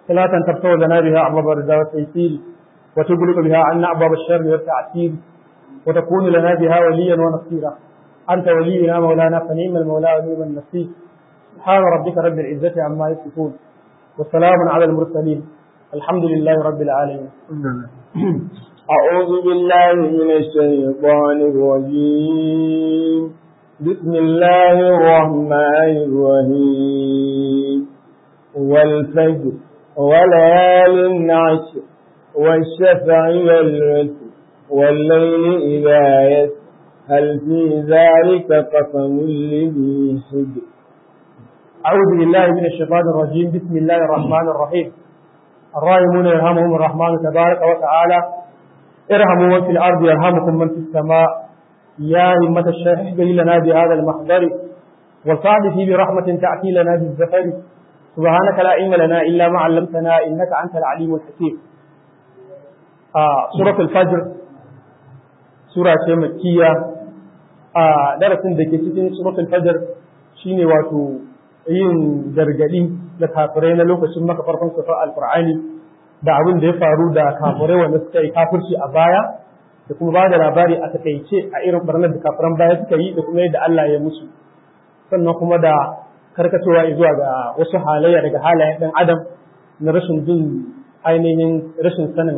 صلاة تفتح لنا بها أبواب الرضا والتيسير وتغلق بها عنا أبواب الشر والتعسير وتكون لنا بها وليا ونصيرا أنت ولينا مولانا فنعم المولى ونعم النصير سبحان ربك رب العزة عما يصفون وسلام على المرسلين الحمد لله رب العالمين أعوذ بالله من الشيطان الرجيم بسم الله الرحمن الرحيم والفجر وليال عشر والشفع والوتر والليل إذا يسر هل في ذلك قسم لذي حجر أعوذ بالله من الشيطان الرجيم بسم الله الرحمن الرحيم الراحمون يرحمهم الرحمن تبارك وتعالى ارحموا من في الأرض يرحمكم من في السماء يا همة الشيخ احضري لنا بهذا المحضر والصعد فيه برحمة تأتي لنا بالزفر سبحانك لا علم لنا إلا ما علمتنا إنك أنت العليم الحكيم آه سورة الفجر سورة مكية آه درس دكتين سورة الفجر شيني واتو yin gargadi da kafirai na lokacin maka farkon sufar alkur'ani da abin da ya faru da kafirai wanda suka yi kafirci a baya da kuma ba da labari a takaice a irin barnar da kafiran baya suka yi da kuma yadda Allah ya musu sannan kuma da karkatowa zuwa ga wasu halayya daga halayen ɗan adam na rashin jin ainihin rashin sanin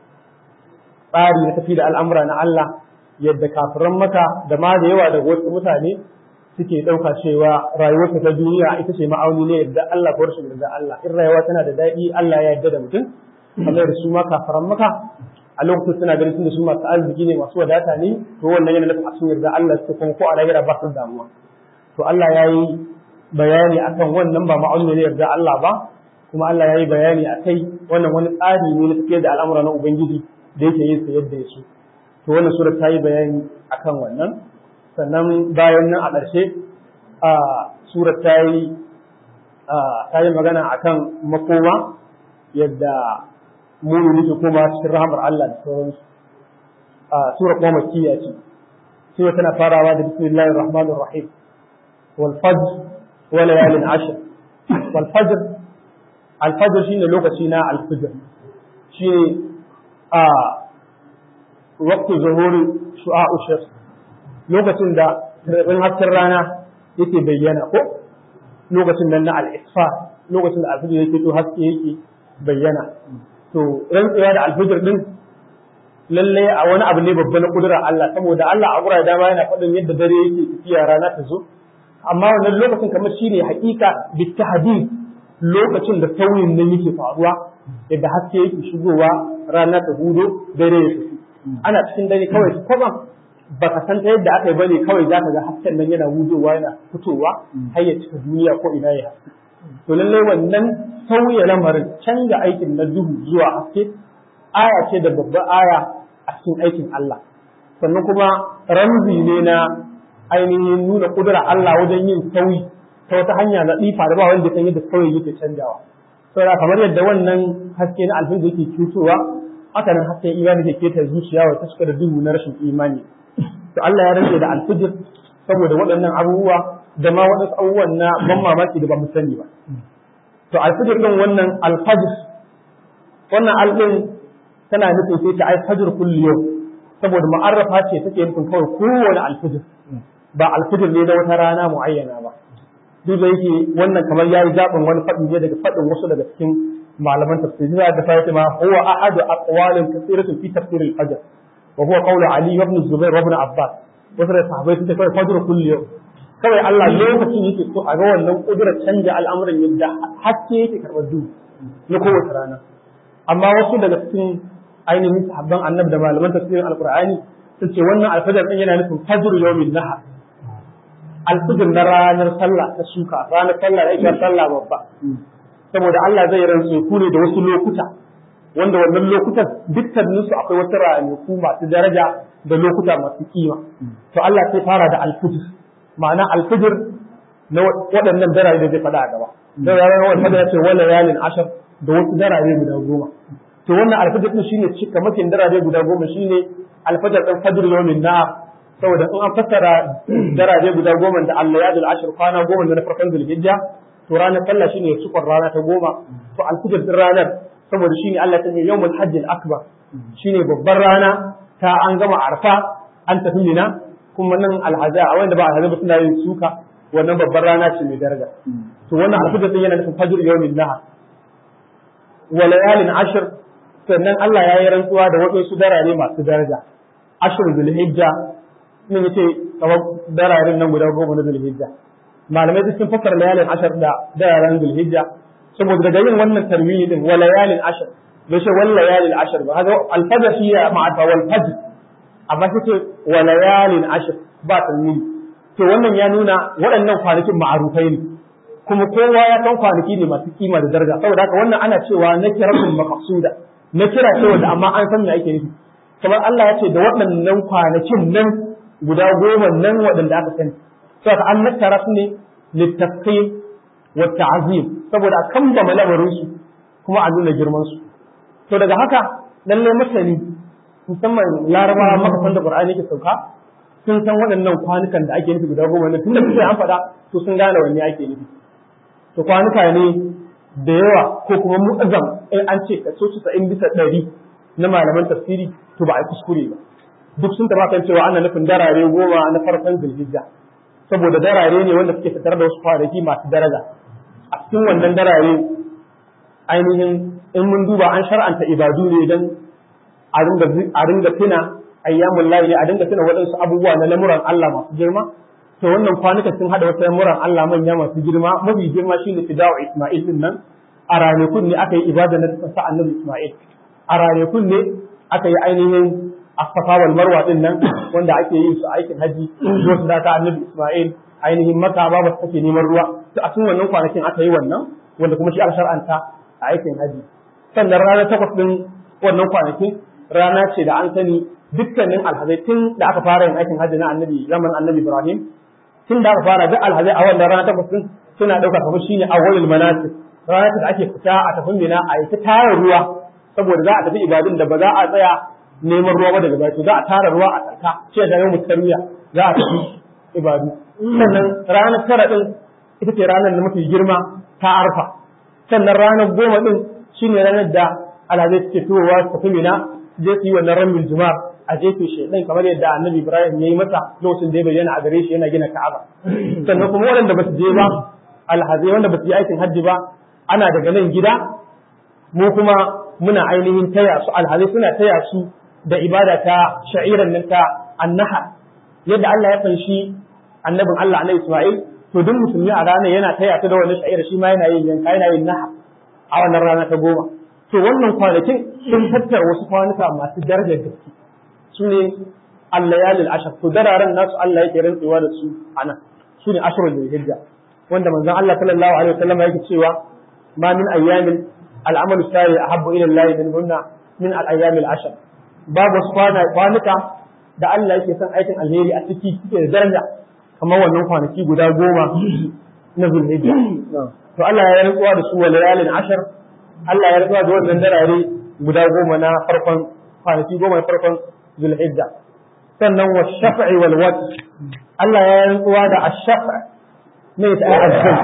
tsari na tafi da al'amura na Allah yadda kafiran maka da ma da yawa daga wasu mutane suke ɗauka cewa rayuwarsa ta duniya ita ce ma'auni ne yadda Allah ko rashin yadda Allah in rayuwa tana da daɗi Allah ya yarda da mutum kamar da su ma kafaran maka a lokacin suna ganin tunda su masu arziki ne masu wadata ne to wannan yana nufin a cikin yarda Allah su kuma ko a lahira ba su damuwa to Allah ya yi bayani akan wannan ba ma'auni ne yarda Allah ba kuma Allah ya yi bayani akai wannan wani tsari ne na tafiyar da al'amura na Ubangiji da yake yin sa yadda ya so to wannan sura ta yi bayani akan wannan sannan bayan nan a ƙarshe a surat ta yi ta yi magana akan makoma yadda mumini ke koma cikin rahamar Allah da sauransu a sura kuma makkiya ce sura tana farawa da bismillahir rahmanir rahim wal fajr wa layalin ashr wal fajr al fajr shine lokaci na al fajr shi a waqtu zuhuri shu'a'u shams lokacin da rabin hasken rana yake bayyana ko lokacin nan na al-isfar lokacin da alfijir yake to haske yake bayyana to rantsuwa da alfijir din lalle a wani abu ne babba na kudurar Allah saboda Allah a gura dama yana faɗin yadda dare yake tafiya rana ta zo amma wannan lokacin kamar shine hakika bitahdid lokacin da sauyin nan yake faruwa yadda haske yake shigowa rana ta hudo dare ya tafi ana cikin dare kawai kwazam baka san ta yadda aka yi bane kawai zaka ga hasken nan yana wudowa yana fitowa har ya cika duniya ko ina ya haske to lalle wannan sauya lamarin canza aikin na duhu zuwa haske aya ce da babbar aya a cikin aikin Allah sannan kuma ramzi ne na ainihin nuna kudura Allah wajen yin sauyi ta wata hanya na tsifa da ba wanda san yadda sauyi yake canjawa saboda kamar yadda wannan haske na alfin yake cutowa haka nan hasken imani ke keta zuciya wa ta da duhu na rashin imani to Allah ya rage da alfijir saboda waɗannan abubuwa da ma waɗansu abubuwan na ban mamaki da ba mu sani ba to alfijir din wannan alfajir wannan alɗin tana nufin sai ta ai fajr kulli yau saboda ma'arrafa ce take nufin kawai kowane alfijir ba alfijir ne da wata rana muayyana ba duk da yake wannan kamar yayi zaɓin wani faɗi ne daga faɗin wasu daga cikin malaman tafsiri da ta ma huwa ahadu aqwalin kathiratin fi tafsir al-fajr وهو قول علي وابن الزبير وابن عباس wasu da sahabai sun ce kawai fajr kulli yau kawai Allah lokacin yake so a ga wannan kudurar canja al'amuran yadda haske yake karɓar duhu na kowace rana amma wasu daga cikin ainihin sahabban annabi da malaman tafsirin alqur'ani sun ce wannan alfajar din yana nufin fajr yawmin nahar alfajr na ranar sallah ta shuka ranar sallah da ita sallah babba saboda Allah zai rantsu ku ne da wasu lokuta wanda wannan lokutan dukkaninsu akwai wata ranaku masu daraja da lokuta masu kima to Allah sai fara da alfijir ma'ana alfijir na waɗannan darare da zai faɗa a gaba da ranar wani fada ya ce wala yalin ashar da wasu darare guda goma to wannan alfijir din shine cika makin darare guda goma shine alfajar ɗan fajr yawmin na saboda in an fassara darare guda goma da Allah ya dul ashir kwana goma da na farkon zulhijja to ranar sallah shine cikon rana ta goma to alfijir din ranar saboda shine Allah ta ce yawmul hajjil akbar shine babbar rana ta an gama arfa an tafi mina kuma nan alhaza a wanda ba alhaza ba suna yin suka wannan babbar rana ce mai daraja to wannan alfijir din yana nufin fajr yawmin nahar wa layalin ashr sannan Allah ya yi rantsuwa da waɗansu darare masu daraja ashr zulhijja ne yace kamar dararen nan guda goma na zulhijja malamai duk sun fassara layalin ashar da dararen zulhijja saboda daga yin wannan tarwiyi din wa layalin ashar bai ce wal layalin ashar ba haka alfajr shi ya ma'ata wal fajr amma sai ce wa layalin ashar ba tarwiyi to wannan ya nuna waɗannan kwanakin ma'arufai ne kuma kowa ya san kwanaki ne masu kima da daraja saboda haka wannan ana cewa na kiratul maqsuda na kira ce wanda amma an san me ake nufi kamar Allah ya ce da waɗannan kwanakin nan guda goma nan waɗanda aka sani saboda an nattara su ne littafqir wa ta'zim saboda a kamba lamarin su kuma a nuna girman su to daga haka lalle masani musamman larabawa maka san da qur'ani yake sauka sun san waɗannan kwanukan da ake nufi guda goma nan tunda kuke an faɗa to sun gane wanne ake nufi to kwanuka ne da yawa ko kuma mu'azzam in an ce kaso 90 bisa ɗari na malaman tafsiri to ba a kuskure ba duk sun taba kan cewa ana nufin darare goma na farkon zulhijja saboda darare ne wanda suke fitar da wasu kwanaki masu daraja a cikin wannan darare ainihin in mun duba an shar'anta ibadu ne don a ringa tuna ayyamun layi ne a dinga tuna waɗansu abubuwa na lamuran Allah masu girma to wannan kwanuka sun hada wasu lamuran Allah manya masu girma mafi girma shine fida'u Isma'il din nan a ranakun ne aka yi ibada na sa annabi Isma'il a ranakun ne aka yi ainihin asafa wal marwa din nan wanda ake yin su aikin haji wasu da ta annabi Isma'il ainihin maka ba ba take neman ruwa to a cikin wannan kwanakin aka yi wannan wanda kuma shi aka shar'anta a aikin haji sannan ranar takwas din wannan kwanakin rana ce da an sani dukkanin alhazai tun da aka fara yin aikin haji na annabi zaman annabi Ibrahim tun da aka fara duk alhazai a wannan rana takwas din suna ɗauka kamar shine awwalul manasik rana da ake fita a tafi mina a yi ta tara ruwa saboda za a tafi ibadun da ba za a tsaya neman ruwa ba daga baki za a tara ruwa a tsaka ce da yau mutarwiya za a tafi ibadu sannan ranar tara din ita ce ranar da mafi girma ta arfa sannan ranar goma din shine ranar da alhazai suke turowa su tafi mina je su yi wannan ramin jumar a jefe shi ɗin kamar yadda annabi ibrahim ya yi masa lokacin da ya bayyana a gare shi yana gina ka'aba sannan kuma waɗanda ba su je ba alhazai wanda ba su yi aikin hajji ba ana daga nan gida mu kuma muna ainihin taya su alhazai suna taya su da ibada ta sha'iran nan ta annaha yadda Allah ya fanshi annabin Allah annabi Isma'il to duk musulmi a ranar yana taya ta da wannan sha'ira shi ma yana yin yanka yana yin naha a wannan rana ta goma to wannan kwanakin sun tattara wasu kwanuka masu darajar gaske su ne allayalil ashar to dararen nasu Allah yake rantsewa da su anan su ne ashrul hijja wanda manzon Allah sallallahu alaihi wasallam yake cewa ma min ayyamin al'amalu sari ahabbu ila Allah min hunna min al-ayyamil ashar babu wasu kwanuka da Allah yake son aikin alheri a ciki suke da daraja kamar wannan kwanaki guda goma na zulhijja to Allah ya rantsuwa da su wa layalin ashar Allah ya rantsuwa da wannan darare guda goma na farkon kwanaki goma na farkon zulhijja sannan wa shaf'i wal watr Allah ya rantsuwa da ash-shaf' ne ta azzal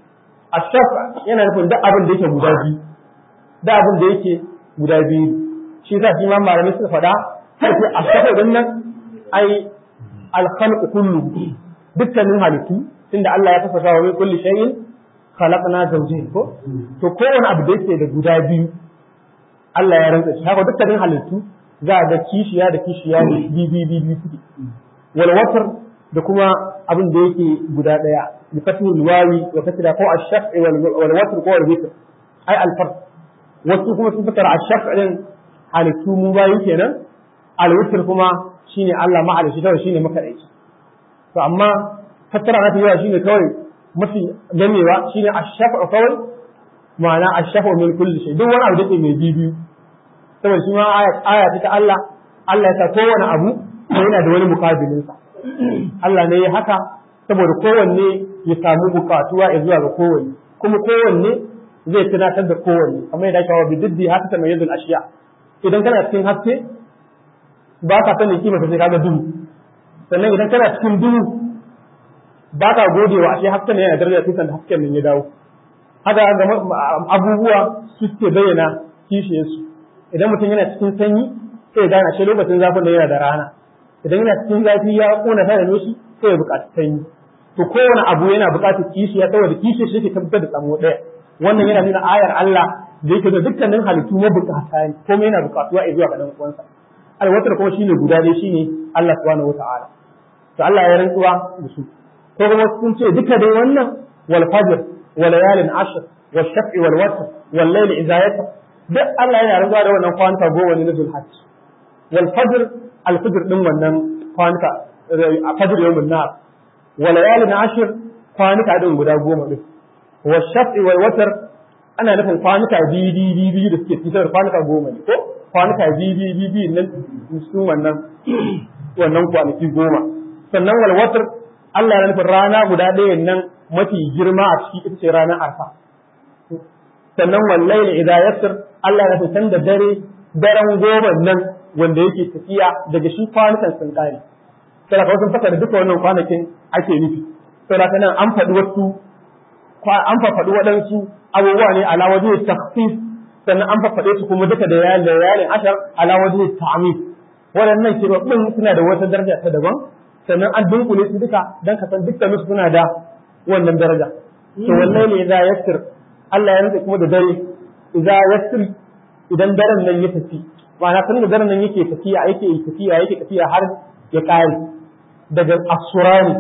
ash-shaf' yana nufin duk abin da yake guda biyu da abin da yake guda biyu shi yasa shi ma malamai suka faɗa sai ash-shaf' din nan ai al-khalq kullu dukkanin halittu tunda Allah ya fasasa wa min kulli shay'in khalaqna zawjayn ko to kowane abu da yake da guda biyu Allah ya rantsa shi haka dukkanin halittu za a ga kishiya da kishiya ne bibi bibi suke wal watr da kuma abin da yake guda daya bi fathil wawi wa fathila ko ash-shaf'i wal watr ko al witr ai al fard wasu kuma sun fitar ash-shaf' din halittu mu bayi kenan al witr kuma shine Allah ma'alishi kawai shine makadaici to amma fassara na yawa shine kawai mafi gamewa shine ash-shaf'u kawai ma'ana ash-shaf'u min kulli shay duk wani abu da ke mai bibiyu saboda shi ma aya ta Allah Allah ya sa kowane abu yana da wani mukabilin sa Allah ne ya haka saboda kowanne ya samu bukatuwa ya zuwa ga kowanne kuma kowanne zai tunatar da kowanne kamar yadda shawa bi diddi haka ta mayyazul ashiya idan kana cikin haske ba ka sanin kima sai kaga duhu sannan idan kana cikin duhu ba ka gode wa ashe hasken yana daraja sai da hasken nan ya dawo haka ga abubuwa suke bayyana kishiyarsu idan mutum yana cikin sanyi sai ya gane shi lokacin zafin da yana da rana idan yana cikin zafi ya kona ta da shi sai ya buƙaci sanyi to kowane abu yana buƙatar kishiya saboda kishiyar shi ke tabbatar da tsamo ɗaya wannan yana nuna ayar Allah da yake da dukkanin halittu na bukata ne komai yana bukatuwa a zuwa ga dan uwansa alwatar kuma shine guda dai shine Allah subhanahu wataala to Allah ya rantsuwa da su ko kuma sun ce duka dai wannan wal fajr wal layalin ashr wal shaf'i wal watr wal layl idha yasr duk Allah yana rantsuwa da wannan kwanta goma ne na zulhajj wal fajr al fajr din wannan kwanta a fajr yawmin nar wal layalin ashr kwanuka din guda goma din wal shaf'i wal watr ana nufin kwanuka biyu biyu biyu da suke fitar kwanuka goma ne ko kwanuka biyu biyu biyu nan sun wannan wannan kwanaki goma sannan walwatar Allah ya nufin rana guda ɗaya nan mafi girma a ciki ita ce ranar arfa sannan wallahi idan yassir Allah ya nufin da dare daren goma nan wanda yake tafiya daga shi kwanukan sun kare sai ka sun fasa da duka wannan kwanakin ake nufi sai nan an faɗi wasu an faɗi waɗansu abubuwa ne ala waje takhsis sannan an faɗe su kuma duka da yayin da yayin ashar ala waje ta'mim waɗannan kiroɓin suna da wata daraja ta daban sannan an dunkule su duka dan ka san dukkan su suna da wannan daraja to wallahi ne idza yassir Allah ya rantsa kuma da dare idza yassir idan daren nan ya tafi ma'ana tun da daren nan yake tafiya yake tafiya yake tafiya har ya kare daga asurani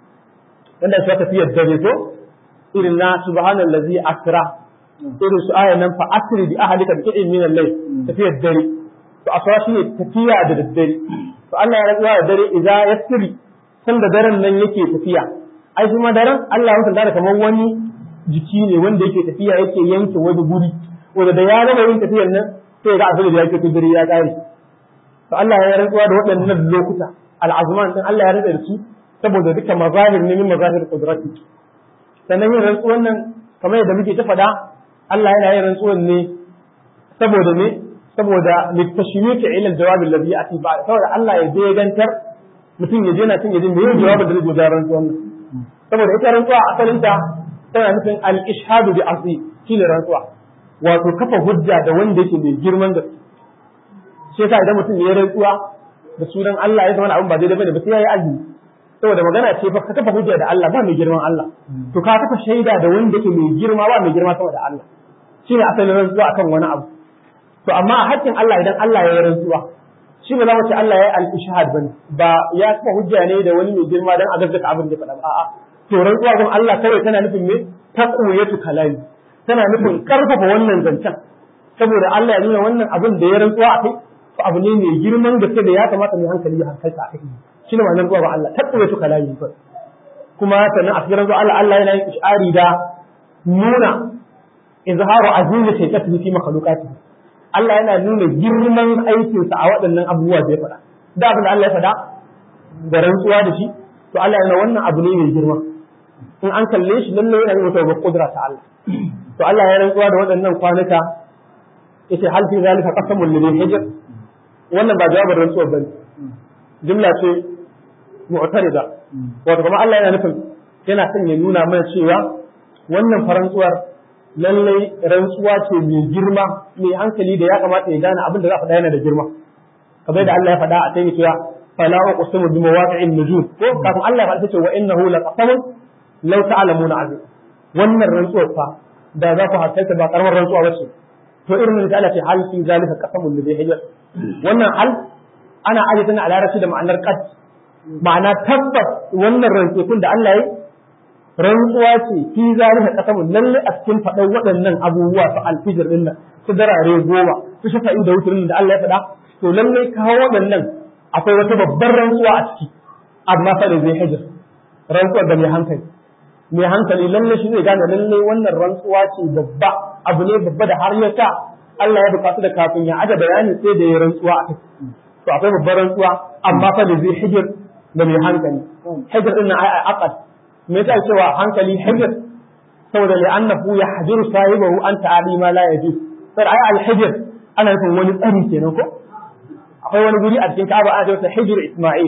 wanda shi tafiyar dare ko irin na subhanallazi asra irin su ayan nan fa asri bi ahlika bi qidin min al-layl tafiyar dare to asra shine tafiya da daddare to Allah ya rantsuwa da dare idza yasri san da daren nan yake tafiya ai kuma daren Allah ya mutunta da kamar wani jiki ne wanda yake tafiya yake yanke wani guri wanda da ya gama yin tafiyar nan sai ga abin da yake dare ya kare to Allah ya rantsuwa da waɗannan lokuta al-azman din Allah ya rantsa da su saboda duka mazahir ne min mazahir qudrati sannan yin rantsuwan nan kamar yadda muke ta faɗa Allah yana yin rantsuwan ne saboda ne saboda litashmiki ila aljawab alladhi yati ba'da saboda Allah ya je gantar mutum ya je na cin yajin da yin jawabin da zai ga rantsuwan nan saboda ita rantsuwa asalin ta tana nufin al-ishhadu bi asli shine rantsuwa wato kafa hujja da wanda yake mai girman gaske shi yasa idan mutum ya rantsuwa da sunan Allah ya zama abin ba daidai bane ba sai ya yi azumi saboda magana ce fa ka kafa hujja da Allah ba mai girman Allah to ka kafa shaida da wanda yake mai girma ba mai girma saboda Allah shine asalin rantsuwa akan wani abu to amma a haƙƙin Allah idan Allah ya yi rantsuwa shi ba za mu ce Allah ya yi al-ishhad bane ba ya kafa hujja ne da wani mai girma dan a gaskata abin da faɗa ba a'a to rantsuwa gun Allah kawai tana nufin me taqwiyatu kalami tana nufin karfafa wannan zancen saboda Allah ya nuna wannan abin da ya rantsuwa a kai abu ne mai girman gaske da ya kamata mai hankali ya hankalta a kai shi ne ma'anar zuwa ba Allah taɓa su kalami ba kuma sannan a cikin zuwa Allah Allah yana yin ishari da nuna izharu azimi shaytatihi fi makhluqatihi Allah yana nuna girman aikinsa a waɗannan abubuwa da ya faɗa da abin da Allah ya faɗa da rantsuwa da shi to Allah yana wannan abu ne mai girma in an kalle shi lalle yana yin wata kudura ta Allah to Allah ya rantsuwa da waɗannan kwanuka yace hal fi zalika qasamul lil hijr wannan ba jawabin rantsuwa bane jumla ce mu'tarida wato kuma Allah yana nufin yana son ya nuna mana cewa wannan farantsuwar lallai rantsuwa ce mai girma mai hankali da ya kamata ya gane abin da za a faɗa yana da girma kamar da Allah ya faɗa a sai cewa fala uqsimu bi mawaqi'in nujum ko kafin Allah ya faɗa cewa innahu laqasamun law ta'lamuna azim wannan rantsuwar fa da za ku hakalta ba karamar rantsuwa bace to irin da Allah ce hal fi zalika qasamun li hijr wannan hal ana aje tana a larabci da ma'anar qad ma'ana tabbas wannan rantsukun da Allah ya rantsuwa ce fi zalika qasamun lalle a cikin faɗan waɗannan abubuwa su alfijir din nan su darare goma su shafa'i da wuturin da Allah ya faɗa to lalle kawo waɗannan akwai wata babbar rantsuwa a ciki amma fa da zai hijir rantsuwar da mai hankali mai hankali lalle shi zai gane lalle wannan rantsuwa ce babba abu ne babba da har ya sa Allah ya bukatu da kafin ya aje bayani sai da ya rantsuwa a kai to akwai babbar rantsuwa amma fa da zai hijir da mai hankali hijir din nan ai aqad me yasa cewa hankali hijir saboda li annahu yahjiru sahibahu an ta'ali ma la yajuz sai ai al hijir ana nufin wani tsari kenan ko akwai wani guri a cikin Ka'aba ana cewa hijir Isma'il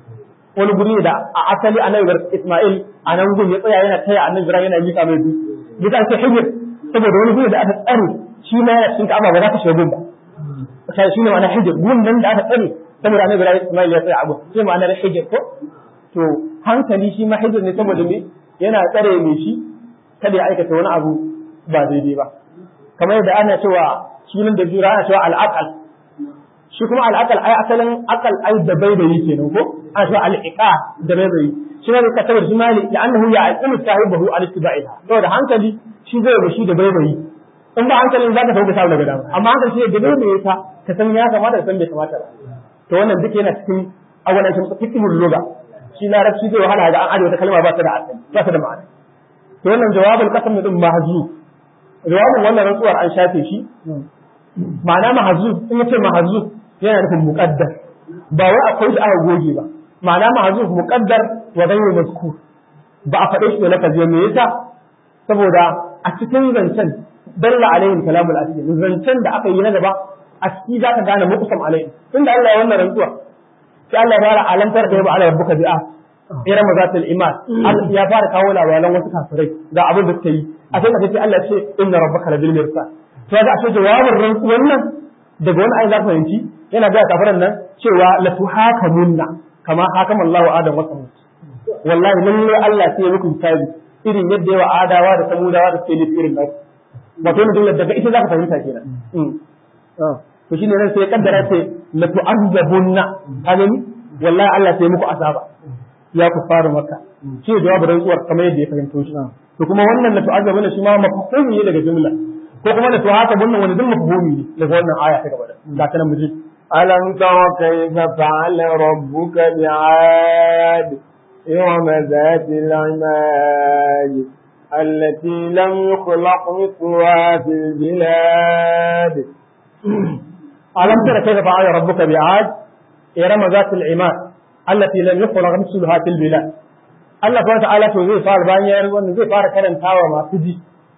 wani guri da a asali annabi Isma'il a nan gun ya tsaya yana taya annabi Ibrahim yana mika mai dutse bisa ake hijir saboda wani guri da aka tsare shi ma yana cikin ka'aba ba za ka shiga gun ba sai shi ne ma'ana hijir gun nan da aka tsare saboda annabi Ibrahim Ismail ya tsaya abu shi ma'ana hijir ko to hankali shi ma hijir ne saboda me yana tsare me shi kada ya aikata wani abu ba daidai ba kamar yadda ana cewa shi nan da jura ana cewa al'aqal shi kuma al'aqal ai asalin aqal ai da baibayi kenan ko ana cewa al'iqa da baibayi shi ne ka tabbata shi mali da annahu ya aqimu sahibahu al-istiba'iha saboda hankali shi zai ba shi da baibayi in ba hankalin zaka sauka sa daga dama amma hankali shi da baibayi ka ka san ya kamata ka san bai kamata ba to wannan duk yana cikin awalan shi fiqhul lugha shi larabci zai wahala ga an aje wata kalma ba ta da asali ba ta da ma'ana to wannan jawabul qasam din mahzuf jawabin wannan rantsuwar an shafe shi ma'ana mahzuf in yace mahzuf yana nufin muqaddar ba wai akwai shi aka goge ba ma'ana mahzuf muqaddar wa ghayru mazkur ba a faɗe shi da lafazi me yasa saboda a cikin zancen dalla alaihi kalamul asli zancen da aka yi na gaba a ciki za ka gane muqsam alaihi tunda Allah ya wannan rantsuwa sai Allah ya fara alantar da ya ba ala rabbuka bi'a irin mazatul iman ya fara kawo labaran wasu kafirai ga abin da suka yi a sai kace Allah ce inna rabbaka labil mirsad to ga ashe jawabin rantsuwan nan daga wani ayi za ka fahimci yana ga kafiran nan cewa la tuhakamunna kama hakama Allahu Adam wa Samud wallahi lalle Allah sai ya muku hisabi irin yadda yawa adawa da samudawa da suke nufi irin nasu wato ne dole daga ita za ka fahimta kenan to shine nan sai ya kaddara sai la tu'azzabunna ka gani wallahi Allah sai muku azaba ya ku fara maka shi jawabin rantsuwar kamar yadda ya fahimto shi to kuma wannan la tu'azzabunna shi ma mafhumi ne daga jumla ko kuma la tuhasabunna wani duk mafhumi ne daga wannan aya ta gaba da ta nan mu ji ألم تر كيف فعل ربك بعاد إرم ذات العماد التي لم يخلق مثلها في البلاد ألم تر كيف فعل ربك بعاد إرم ذات العماد التي لم يخلق مثلها في البلاد Allah subhanahu ta'ala to zai fara bayan ya wannan zai fara karantawa masu ji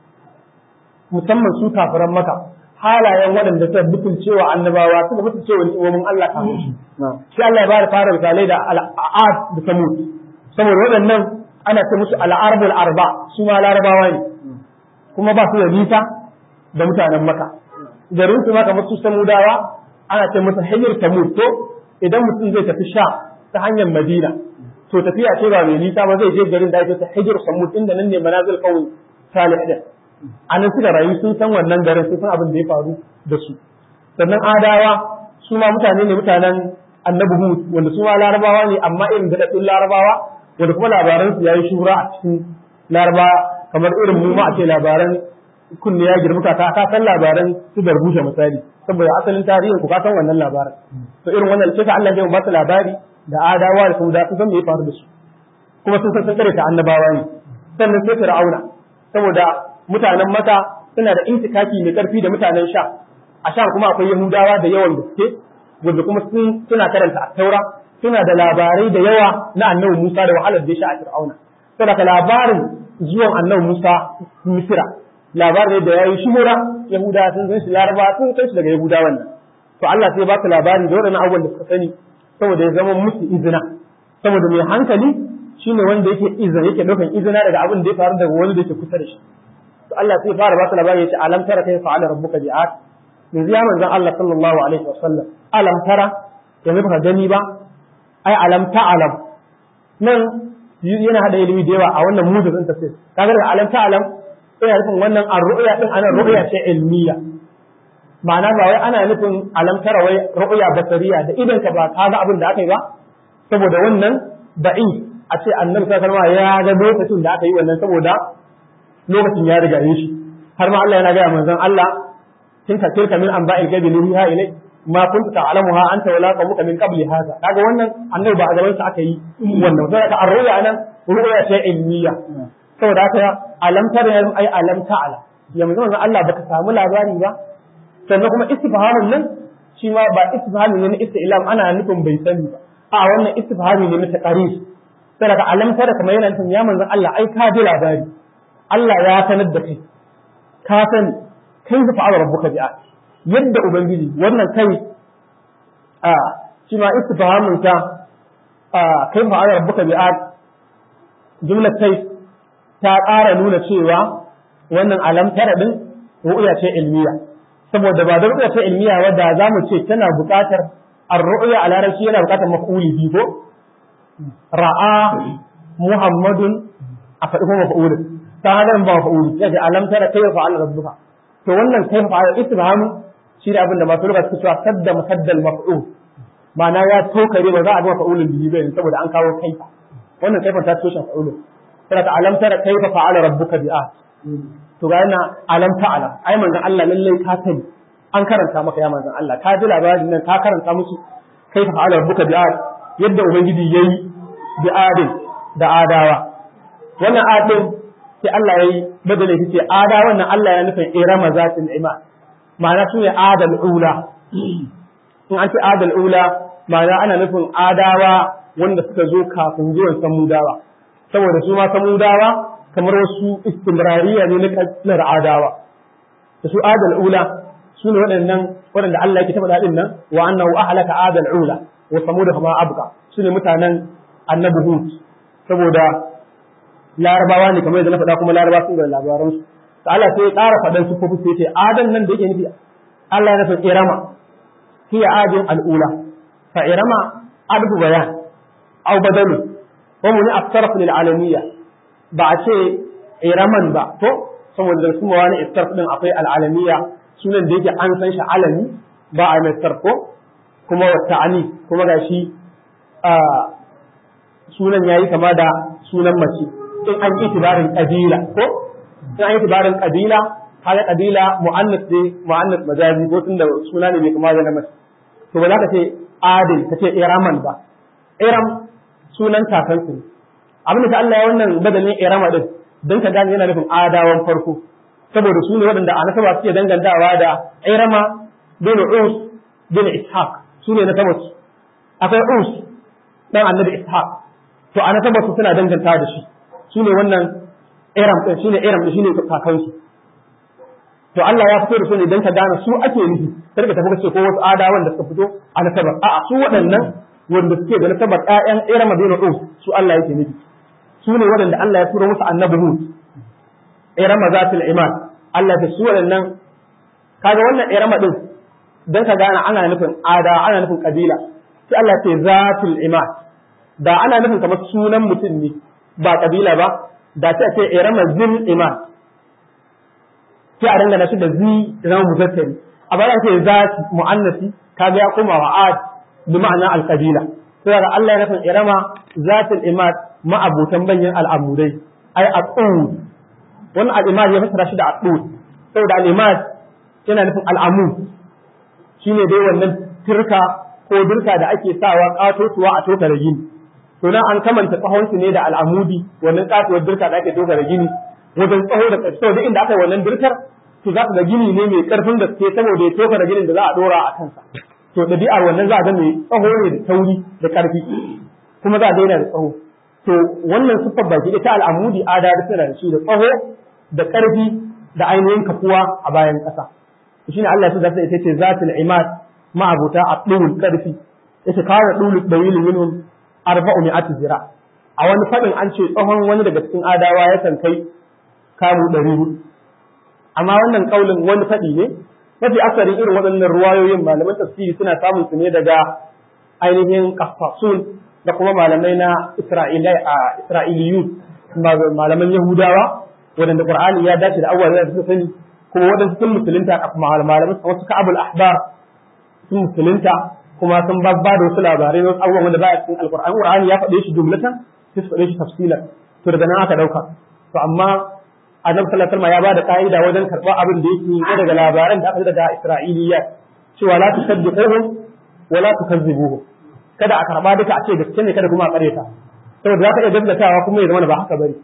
musamman su kafiran maka halayen waɗanda suka mutuncewa annabawa suka mutuncewa ni'imomin Allah kafin shi sai Allah ya bada fara misalai da al'ad da samud saboda waɗannan ana ce musu al'arbul arba su ma larabawa ne kuma ba su da nisa da mutanen maka garin su maka musu samudawa ana ce musu hanyar samud to idan mutum zai tafi sha ta hanyar madina to tafiya ce ba mai nisa ba zai je garin da ake ta hijir samud inda nan ne manazil kawai salih din anan suka rayu sun san wannan garin sun san abin da ya faru da su sannan adawa su ma mutane ne mutanen annabi hud wanda su ma larabawa ne amma irin daɗaɗɗun larabawa wanda kuma labaran su yayi shura a cikin larabawa kamar irin mu ma a ce labaran kunne ya girma ka ka san labaran su darbushe misali saboda asalin tarihin ku ka san wannan labarin to irin wannan sai ka Allah ya ba su labari da adawa da sauda sun san me ya faru da su kuma sun san sun ta annabawa ne sannan sai fir'auna saboda mutanen maka suna da intikaki mai karfi da mutanen sha a sha kuma akwai yahudawa da yawan gaske wanda kuma suna karanta a taura suna da labarai da yawa na annabi musa da wahalar da ya sha a fir'auna saboda labarin zuwan annabi musa misira labarin da ya yi shimura yahudawa sun san shi laraba sun san shi daga yahudawan nan to Allah sai ba su labari da waɗannan abubuwan da suka sani saboda ya zama musu izina saboda mai hankali shine wanda yake izina yake daukan izina daga abin da ya faru daga wani da yake kusa da shi to Allah sai fara ba su labari yace alam tara kai fa'ala rabbuka bi'at yanzu ya manzon Allah sallallahu alaihi wasallam alam tara yanzu baka gani ba ai alam ta'alam nan yana hada ilimi da yawa a wannan mudin tafsir kaga da alam ta'alam ina nufin wannan ar-ru'ya din ana ru'ya ce ilmiya ma'ana ba wai ana nufin alam tara wai ru'ya basariya da idan ka ba ka ga abin da aka yi ba saboda wannan ba'i a ce annabi sallallahu alaihi ya ga lokacin da aka yi wannan saboda lokacin ya riga yin shi har ma Allah yana ga manzon Allah kin ka tilka min anba'il gaibi nuhiha ilai ma kunta ta'lamuha anta wala qawmuka min qabli hadha kaga wannan annabi ba a gaban sa aka yi wannan sai ka arruya nan ru'ya ce ilmiya saboda haka alam tara ai alam ta'ala yanzu manzon Allah baka samu labari ba sannan kuma istifhamin nan shi ma ba istifhami ne na istilam ana nufin bai sani ba a wannan istifhami ne na taqrir sai ka alam tara kamar yana nufin ya manzon Allah ai ka ji labari Allah ya sanar da kai ka sani kai da fa'ala rabbuka bi'a yadda ubangiji wannan kai a shi ma istifhamin ta a kai fa'ala rabbuka bi'a jumlar kai ta ƙara nuna cewa wannan alam tara din ru'ya ce ilmiya saboda ba da ru'ya ce ilmiya wadda za mu ce tana buƙatar ar-ru'ya a larabci yana buƙatar maf'uli bi ko ra'a muhammadun a faɗi kuma maf'ulin ta hadar ba maf'uli yace alam tara kayfa fa'ala rabbuka to wannan kayfa fa'ala istifham shi ne abin da masu lugha suke cewa sadda musaddal maf'ul ma'ana ya tokare ba za a ga maf'ulin bihi ba saboda an kawo kaifa wannan kaifan ta toshe maf'ulin sai ta alam tara kayfa fa'ala rabbuka bi'at to ga yana alam ta'ala ai manzon Allah lallai ka sani an karanta maka ya manzon Allah ka ji labarin nan ka karanta musu kai fa ala rabbuka bi'ad yadda ubangiji yayi bi'adin da adawa wannan adin sai Allah yayi badale yace adawa nan Allah ya nufin irama zatin iman ma'ana su ne adal ula in an ce adal ula ma'ana ana nufin adawa wanda suka zo kafin zuwan samudawa saboda su ma samudawa kamar wasu istimrariya ne na kabilar adawa da su adal ula su ne waɗannan waɗanda Allah yake taɓa daɗin nan wa annahu ahlaka adal ula wa samud kama abqa su ne mutanen annabi hud saboda larabawa ne kamar yadda na faɗa kuma larabawa sun ga labaran su to Allah sai ya ƙara faɗan su kofi sai ce adan nan da yake nufi Allah ya nufi irama hiya adin al'ula fa irama adbu bayan aw badalu wa mun afsarf lil alamiyya ba a ce iraman ba to saboda da kuma wani istarf din akwai al'alamiya sunan da yake an san shi alami ba a mai sarko kuma wa ta'ani kuma ga shi sunan yayi kama da sunan mace in an yi tibarin kabila ko in an yi tibarin kabila kaga kabila mu'annas ne mu'annas majazi ko tunda suna ne mai kama da na mace to ba za ka ce adil ka ce iraman ba iram sunan kakansu ne abin da Allah ya wannan badalin irama din don ka gane yana nufin adawan farko saboda su ne waɗanda a nasaba suke dangantawa da irama bin us bin ishaq su ne nasabar su akwai us dan annabi ishaq to a nasabar su suna dangantawa da shi su ne wannan iram din shine iram din shine kakansu to Allah ya fito da su ne don ka gane su ake nufi sai ka tafi ka ce ko wasu adawan da suka fito a nasabar a'a su waɗannan wanda suke da nasabar ƴaƴan irama bin us su Allah yake nufi su ne waɗanda Allah ya tura musu annabi Hud irama zatul iman Allah da su waɗannan kaga wannan irama din dan ka gane ana nufin ada ana nufin kabila sai Allah ce zatul iman da ana nufin kamar sunan mutum ne ba kabila ba da sai ce irama zil iman sai a dangana shi da zi zama muzakkari a bayan ce zati muannasi kaga ya koma wa ad bi ma'ana al kabila sai ga Allah ya nufin irama zatul iman ma'abutan banyan al'amudai ai a tsoro wannan al'imad ya fassara shi da a tsoro saboda al'imad yana nufin al'amu shine dai wannan turka ko dirka da ake sawa katotuwa a toka da gini to nan an kamanta tsahon su ne da al'amudi wannan katuwar dirka da ake toka da gini wajen tsaho da ƙarshe saboda inda aka yi wannan dirkar to za ka ga gini ne mai karfin gaske saboda ya toka da ginin da za a dora a kansa to ɗabi'ar wannan za a ga mai tsaho ne da tauri da ƙarfi kuma za a daina da tsaho to wannan siffar baki ita al'amudi adadi suna da shi da tsaho da ƙarfi da ainihin kafuwa a bayan ƙasa shi ne Allah ya zata ita ce zatul imad ma'abuta a ɗulul ƙarfi yace kawo da ɗulul dawil minhum arba'u mi'ati zira a wani faɗin an ce tsohon wani daga cikin adawa yakan kai kamu ɗari hudu amma wannan kaulin wani faɗi ne mafi asarin irin waɗannan ruwayoyin malaman tafsiri suna samun su ne daga ainihin kafasun da kuma malamai na Isra'iliyun malaman Yahudawa waɗanda Qur'ani ya dace da abubuwa da suka sani kuma waɗansu sun musulunta malaman wasu ka'abul ahbar sun musulunta kuma sun ba da wasu labarai wasu abubuwan wanda ba a cikin alƙur'ani Qur'ani ya faɗe shi jumlatan sai su faɗe shi tafsilan to daga nan aka ɗauka to amma annabi sallallahu alaihi wasallam ya ba da ka'ida wajen karɓar abin da yake daga labaran da aka ji daga Isra'iliyya cewa la tusaddiquhum wa la tukazzibuhum kada a karba duka a ce gaske ne kada kuma a kareta saboda za ka iya gaskatawa kuma ya zama ba haka bane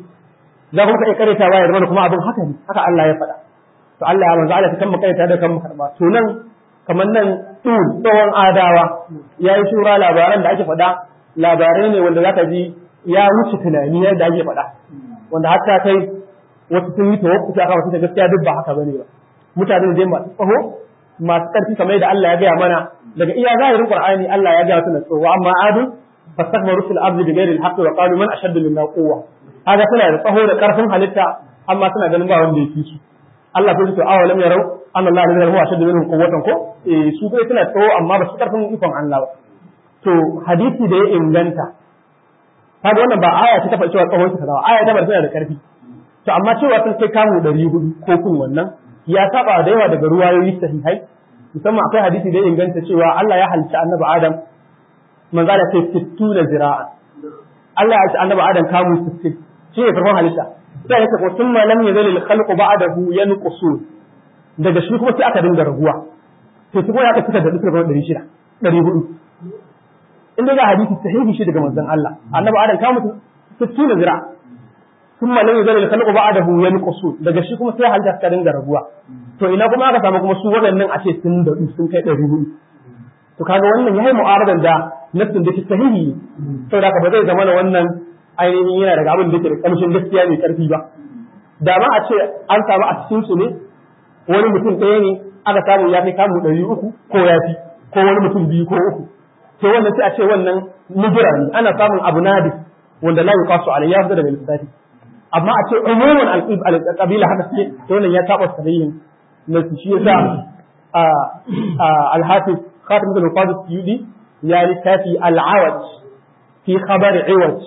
za kuma ka iya karetawa ya zama kuma abin haka ne haka Allah ya faɗa to Allah ya manzo Allah ta kan kareta da kan karba to nan kamar nan tsul tsawon adawa ya yi shura labaran da ake faɗa labarai ne wanda zaka ji ya wuce tunani yadda ake faɗa wanda hatta kai wasu sun yi tawakkufi akan wasu gaskiya duk ba haka bane ba mutane da masu tsaho masu ƙarfi kamar da Allah ya gaya mana daga iya zahirin Qur'ani Allah ya gaya suna tsowa amma adu fastakbaru fil ardi bighairi al-haqqi wa qalu man ashaddu minna quwwa haka suna da tsaho da ƙarfin halitta amma suna ganin ba wanda ya fi su Allah sai su awalam yarau anna Allah alladhi huwa ashaddu minhum quwwatan ko eh su dai suna tsawo amma ba su karfin ikon Allah ba to hadisi da ya inganta kaga wannan ba aya ce ta faɗi cewa tsawon ta aya ta bar da karfi to amma cewa sun kai kamu 400 ko kun wannan ya saba da yawa daga ruwayoyi sahihai musamman akwai hadisi da ya inganta cewa Allah ya halicci annabi Adam manzo da sai 60 zira'a Allah ya halicci annabi Adam kamu 60 shi ne farkon halitta sai ya ce ko thumma lam yazal al khalqu ba'dahu yanqusun daga shi kuma sai aka dinga raguwa to kuma ya aka cika da dukkan 600 400 inda ga hadisi sahihi shi daga manzon Allah annabi Adam kamu 60 zira'a thumma lam yazal al khalqu ba'dahu yanqusun daga shi kuma sai halitta ta dinga raguwa to ina kuma aka samu kuma su waɗannan a ce sun da sun kai ɗari hudu to kaga wannan yayi mu'aradan da nafsin da ke sahihi saboda ka ba zai zama wannan ainihin yana daga abin da ke da kamshin gaskiya mai karfi ba da ma a ce an samu a cikin su ne wani mutum ɗaya ne aka samu ya kai kamu ɗari uku ko ya fi ko wani mutum biyu ko uku to wannan sai a ce wannan mujira ne ana samun abu nadi wanda la yuqasu alayhi ya fita daga lissafi amma a ce umuman al-qabila haka suke to wannan ya taɓa sahihin na shi yasa al-hafiz khatim bin al-qadis yudi ya littafi al-awaj fi khabar iwaj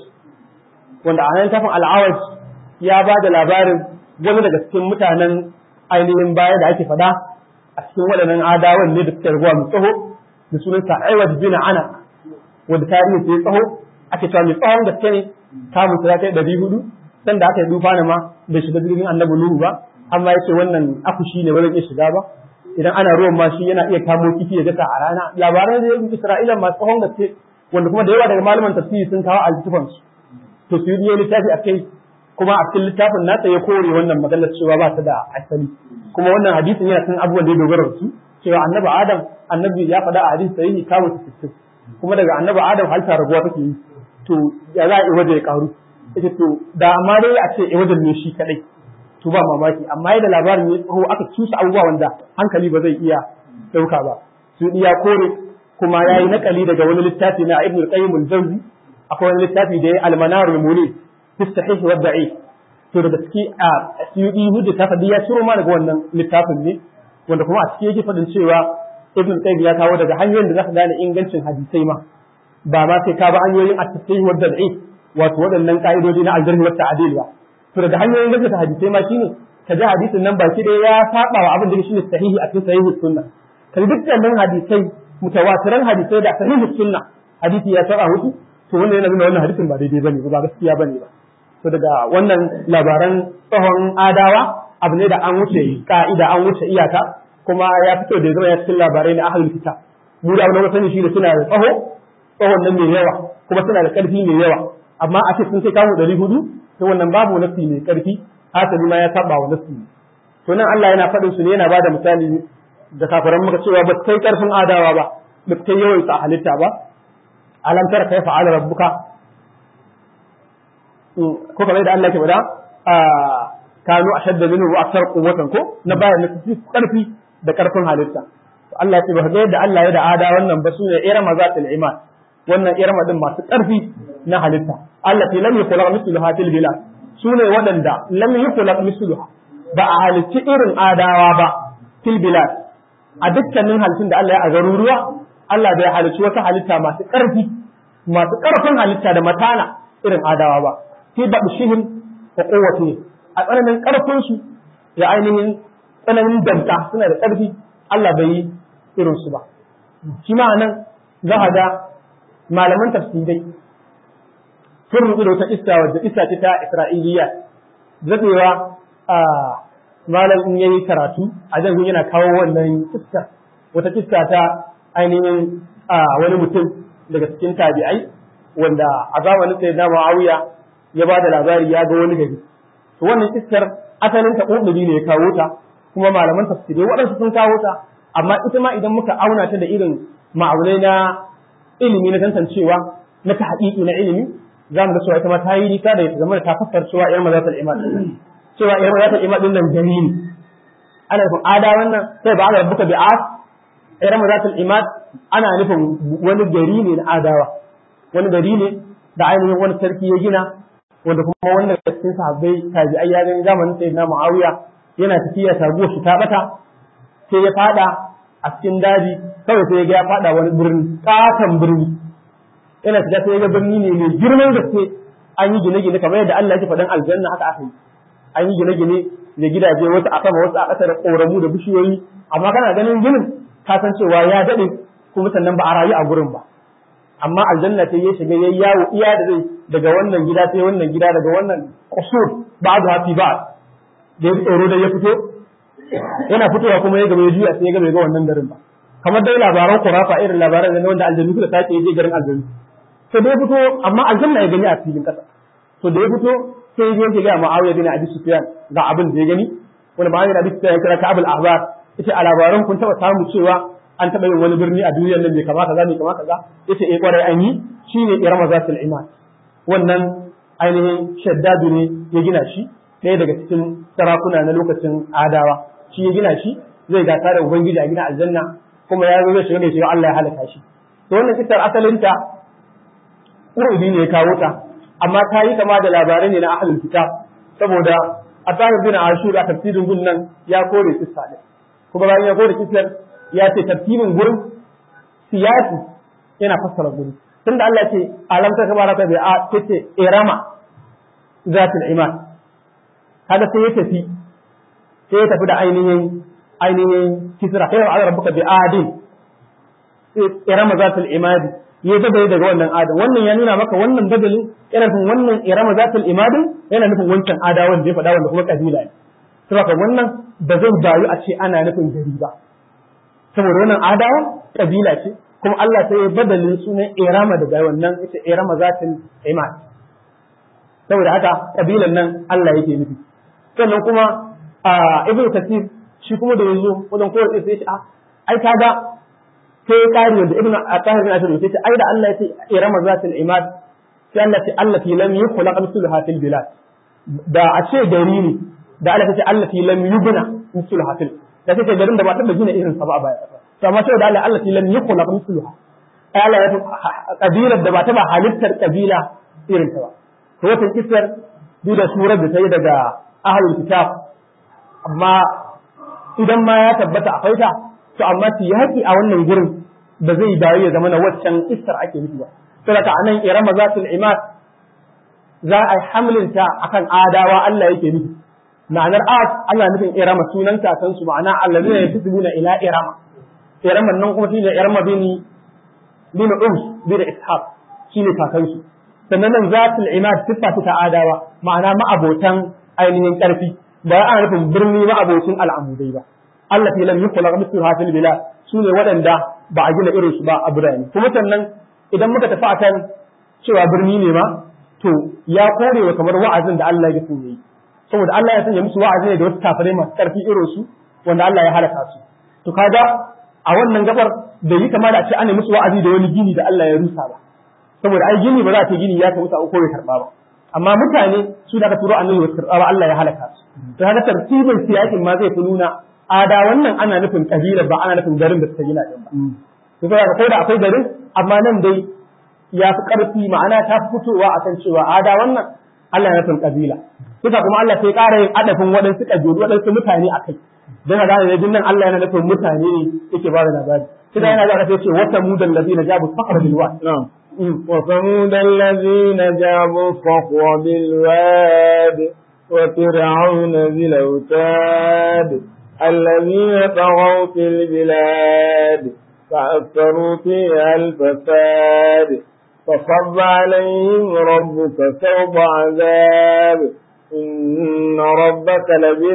wanda a nan tafin al-awaj ya ba da labarin wani daga cikin mutanen ainihin baya da ake fada a cikin waɗannan adawan ne da suke rabuwa mai tsaho da sunansa iwaj bin ana wanda tarihi sai tsaho ake cewa mai tsawon gaske ne kamun ta kai ɗari hudu sanda aka yi dufa ma bai shiga jirgin annabi nuhu ba amma yace wannan akushi ne ba zai iya shiga ba idan ana ruwan ma shi yana iya kamo kifi ya gasa a rana labaran da yanzu Isra'ila masu tsawon gaske wanda kuma da yawa daga malaman tafsiri sun kawo altifan su to su yi littafi akai kuma a cikin littafin nasa ya kore wannan maganar cewa ba ta da asali kuma wannan hadisin yana kan abubuwan da ya dogara da su cewa annabi Adam annabi ya faɗa a hadisi sahihi kawo su kuma daga annabi Adam halta raguwa take yi to ya za a yi waje ya karu ita to da amma dai a ce wajen ne shi kadai to ba mamaki amma yadda labarin ya tsaho aka cusa abubuwa wanda hankali ba zai iya dauka ba su iya kore kuma yayi nakali daga wani littafi na Ibn al-Qayyim al-Jawzi akwai wani littafi da ya al-Manar al-Munif fi sahih wa da'if to daga ciki a Suyuti hujja ta fadi ya ciro ma daga wannan littafin ne wanda kuma a ciki yake fadin cewa Ibn al-Qayyim ya kawo daga hanyoyin da zaka gane ingancin hadisai ma ba ma sai ka ba hanyoyin at-sahih wa da'if wato waɗannan ka'idoji na al-jarh wa ta'dil ba to daga hanyoyin gaskata hadisai ma shine ka ji hadisin nan baki da ya saba wa abin da shine sahihi a cikin sahihi sunna ka dukkanin hadisai mutawatiran hadisai da sahihi sunna hadisi ya saba musu to wannan yana nuna wannan hadisin ba daidai bane ba gaskiya bane ba to daga wannan labaran tsohon adawa abu ne da an wuce ka'ida an wuce iyaka kuma ya fito da zama ya cikin labarai na ahlul kitab mu da abin da sani shi da suna da tsaho tsohon nan mai yawa kuma suna da ƙarfi mai yawa amma a ce sun kai kawo ɗari hudu to wannan babu nafsi mai karfi hasali ma ya saba wa nafsi to nan Allah yana faɗin su ne yana bada misali da kafiran muka cewa ba kai karfin adawa ba ba kai yawan sa halitta ba alam tara kai fa'ala rabbuka ko kamar da Allah ke bada kanu ashadda minhu wa akthar quwwatan ko na bayan nafsi karfi da karfin halitta Allah ya ce ba ga yadda Allah ya da ada wannan ba sune irama zatul iman wannan irama din masu karfi na halitta allati lam yukhlaq mithluha fil bilad sune waɗanda lam yukhlaq mithluha ba a halicci irin adawa ba fil bilad a dukkanin halittun da Allah ya a garuruwa Allah bai halicci wata halitta masu ƙarfi masu ƙarfin halitta da matana irin adawa ba fi babshihim wa quwwati a tsananin ƙarfin su da ainihin tsananin danta suna da ƙarfi Allah bai yi irin su ba shi ma nan za ga malaman tafsirai sun rubu da wata iska wadda iska ce ta Isra'iliya zabewa a malam in yayi karatu a jan yana kawo wannan iska wata iska ta ainihin wani mutum daga cikin tabi'ai wanda a zamanin sai na Muawiya ya ba da labari ya ga wani gari to wannan iskar asalin ta ƙudiri ne ya kawo ta kuma malaman tafsirai waɗansu sun kawo ta amma ita ma idan muka auna ta da irin ma'aunai na ilimi na tantancewa na ta haƙiƙi na ilimi za mu ga cewa ita ma ta yi nisa da ita zama da ta fassar cewa ƴar mazatul imad cewa ƴar mazatul imad din nan gari ne ana nufin ada wannan sai ba ala rabbuka bi'at ƴar mazatul imad ana nufin wani gari ne na adawa wani gari ne da ainihin wani sarki ya gina wanda kuma wannan da cikin sahabbai tabi'ai ya gani zamanin sayyidina Muawiya yana tafiya taguwar shi ta bata sai ya fada a cikin daji kawai sai ya ga ya fada wani birni katon birni yana shiga sai ya ga birni ne mai girman gaske an yi gine-gine kamar yadda Allah ya faɗan aljanna haka aka yi an yi gine-gine da gidaje wasu a sama wasu a ƙasa da ƙoramu da bishiyoyi amma kana ganin ginin ka san cewa ya daɗe kuma sannan ba a rayu a gurin ba amma aljanna sai ya shiga yayi yawo iya da zai daga wannan gida sai wannan gida daga wannan kusur ba'du hafi ba da ya tsoro da ya fito yana fitowa kuma ya gaba ya juya sai ya gaba ga wannan garin ba kamar dai labaran kurafa irin labaran da wanda aljannu suka sake je garin aljannu to da ya fito amma aljanna ya gani a filin kasa to da ya fito sai ya je ga Muawiya bin Abi Sufyan ga abin da ya gani wani Muawiya bin Abi Sufyan ya kira ka Abul Ahbar yace a labaran kun taba samu cewa an taba yin wani birni a duniyar nan bai kama kaza bai kama kaza yace eh kwarai an yi shine Irama zatul Iman wannan ainihin shaddadu ne ya gina shi ɗaya daga cikin sarakuna na lokacin adawa shi ya gina shi zai gasa da ubangiji a gina aljanna kuma ya zo zai shiga da shiga Allah ya halaka shi to wannan kisar asalinta Urudi ne ya kawo ta amma ta yi kama da labarai ne na ahlul kitab saboda Atahir bin Ashur a tafsirin gun nan ya kore kissa din kuma bayan ya kore kissar ya ce tafsirin gurin siyasi yana fassara gurin tunda Allah ce alam ta kabara ta bai a ce irama zatul iman kaga sai ya tafi sai ya tafi da ainihin ainihin kisra kai wa rabbuka bi adin irama zatul imadi ya badali daga wannan adam wannan ya nuna maka wannan badalin yana nufin wannan irama zatul imadin yana nufin wancan adawan da ya faɗa wanda kuma kabila ne saboda wannan ba zai bayu a ce ana nufin gari ba saboda wannan adawa kabila ce kuma Allah sai ya badalin sunan irama daga wannan ita irama zatul imad saboda haka kabilan nan Allah yake nufi sannan kuma a ibnu kasir shi kuma da yazo wajen kowace sai ya ce a ai kaga sai kari wanda ibnu atahir bin asir sai ce ai da Allah ya ce irama zatul imad sai Allah ce allati lam yukhlaq mithluha fil bilad da a ce gari ne da Allah ce allati lam yubna mithluha fil da sai garin da ba taba gina irin sa ba a baya to amma sai da Allah allati lam yukhlaq mithluha ai Allah ya kabilar da ba taba halittar kabila irin ta ba to wata kisar duk da surar da ta yi daga ahlul kitab amma idan ma ya tabbata akwai ta to amma yaki a wannan gurin ba zai dawo ya zama na waccan istar ake nufi ba saboda anan irama zatul imad za a hamlin ta akan adawa Allah yake nufi ma'anar ad Allah nufin irama sunan kakan su ma'ana allazina yasbuna ila irama iraman nan kuma shine irama bini bin ums bin ishaq shine kakan su sannan nan zatul imad sifa ta adawa ma'ana ma'abotan ainihin karfi ba ana nufin birni ma'abocin al'amudai ba Allah fi lam yukhlaq mithluha fil bilad sune waɗanda ba a gina irin su ba a birane kuma sannan idan muka tafi akan cewa birni ne ma to ya kore wa kamar wa'azin da Allah ya so yi saboda Allah ya sanya musu wa'azi ne da wasu kafirai masu karfi irin su wanda Allah ya halaka su to kaga a wannan gabar da yi kama da a ce ana musu wa'azi da wani gini da Allah ya rusa ba saboda ai gini ba za a ce gini ya kamata ko ya karba ba amma mutane su da aka turo annabi wasu karba ba Allah ya halaka su to kaga tartibin siyakin ma zai fi nuna ada wannan ana nufin kabila ba ana nufin garin da suka gina din ba to kaga ko da akwai garin amma nan dai ya fi karfi ma'ana ta fitowa akan cewa ada wannan Allah ya nufin kabila suka kuma Allah sai ƙara yin adafin waɗansu kabilu waɗansu mutane akai dan ga ne nan Allah yana nufin mutane ne yake ba da labari sai yana da ce wata mudan ladina jabu fakra bil wad وثمود الذين جابوا الصخر بالواد وفرعون ذي الأوتاد الذين طغوا في البلاد فأكثروا فيها الفساد فصب عليهم ربك سوط عذاب إن ربك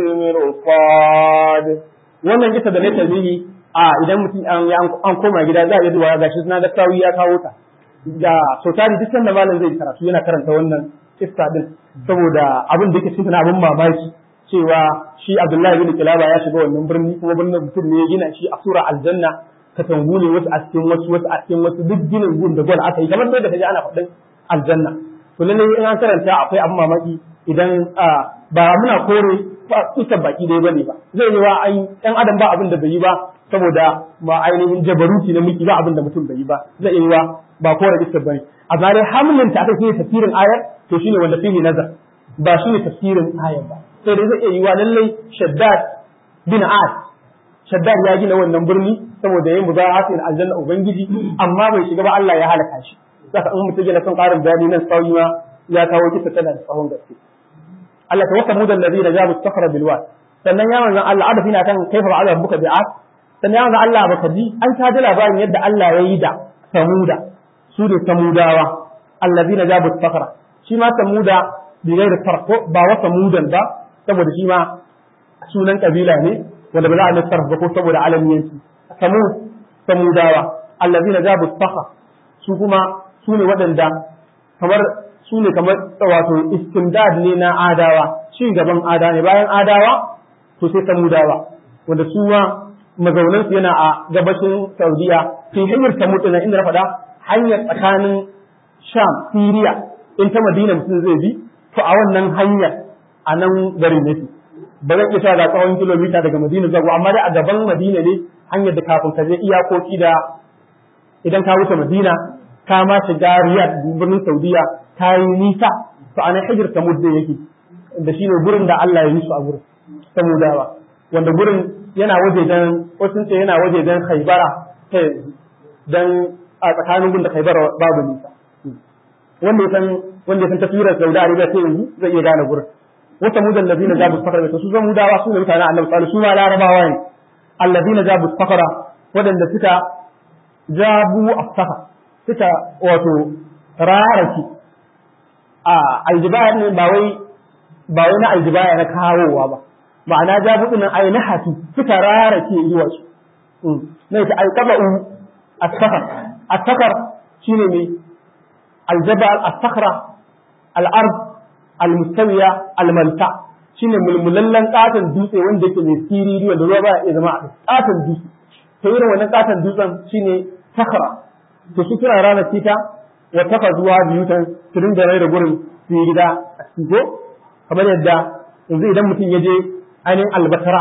لبالمرصاد wannan kisa da na tazihi a idan mutum an koma gida za a yi duwa gashi suna da kawi ya kawo ta da so tari duk sanda malam zai karatu yana karanta wannan kissa din saboda abin da yake cikin abin mamaki cewa shi Abdullahi bin Kilaba ya shiga wannan birni kuma birnin mutum ne ya gina shi a sura aljanna katangu ne wasu a cikin wasu wasu a cikin wasu duk ginin gun da gwal aka yi kamar da kaje ana faɗin aljanna to lalle in an karanta akwai abin mamaki idan ba muna kore kusa baki dai bane ba zai yi wa ai ɗan adam ba abin da bai yi ba saboda ba ainihin jabaruti na mulki ba abin da mutum bai yi ba zai yi wa ba kore kusa bane a bare hamlin ta aka yi tafsirin ayar to to shine wanda fihi nazar ba shine tafsirin ayar ba sai dai zai iya yiwa lallai shaddad bin as shaddad ya gina wannan birni saboda yayin muzahatin aljanna ubangiji amma bai shiga ba Allah ya halaka shi saka in mutum yana son karin bayani nan sauyi ma ya kawo kisa tana da tsawon gaske Allah ta wasa mudan ladina jabu safara bil wad sannan ya manzon Allah adafi na kan kaifa ba'ala buka bi'at sannan ya manzon Allah baka ji an ta ji labarin yadda Allah ya yi da samuda su ne samudawa allazina jabu safara shi ma samuda bi da farko ba wa samudan ba saboda shi ma sunan kabila ne wanda ba za a nasarfa ba ko saboda alamiyanci samud samudawa allazina jabu safara su kuma su ne waɗanda kamar su ne kamar wato istimdad ne na adawa ci gaban ada ne bayan adawa to sai samudawa wanda su ma mazaunan su yana a gabashin saudiya fi hanyar samud din inda na faɗa hanyar tsakanin sham siriya in ta madina mutum zai bi to a wannan hanyar a nan garin yake ba zan iya cewa ga tsawon kilomita daga madina zuwa amma dai a gaban madina ne hanyar da kafin ka je iyakoki da idan ka wuce madina ka ma shiga riyad birnin saudiya ta yi nisa to ana hijir samud da yake da shi ne gurin da Allah ya yi su a gurin samudawa wanda gurin yana waje dan wasu ce yana waje dan khaybara ta dan a tsakanin gun da khaybara babu nisa wanda ya san wanda ya san tafsirar Saudi Arabia sai yanzu zai iya gane gurin wata mudan ladina jabu sakara to su samudawa su ne mutanen Annabi sallallahu alaihi wasallam su ma larabawa ne alladina jabu sakara wadanda suka jabu as-safa suka wato raraki a aljibaya ne ba wai ba wai na aljibaya na kawowa ba ma'ana jabu din ai na hatu suka rarake zuwa su ne ta alqaba'u as-safar as-safar shine ne aljabal as-sakhra al-ard al-mustawiya al-malta shine mulmulallen katon dutse wanda yake mai siriri wanda ruwa ba ya zama a katon dutse to irin wannan katon dutsen shine sakhra to su kira ranar tita wa taka zuwa biyutan su dinga rai da gurin su yi gida a cikin kamar yadda yanzu idan mutum ya je ainihin albatara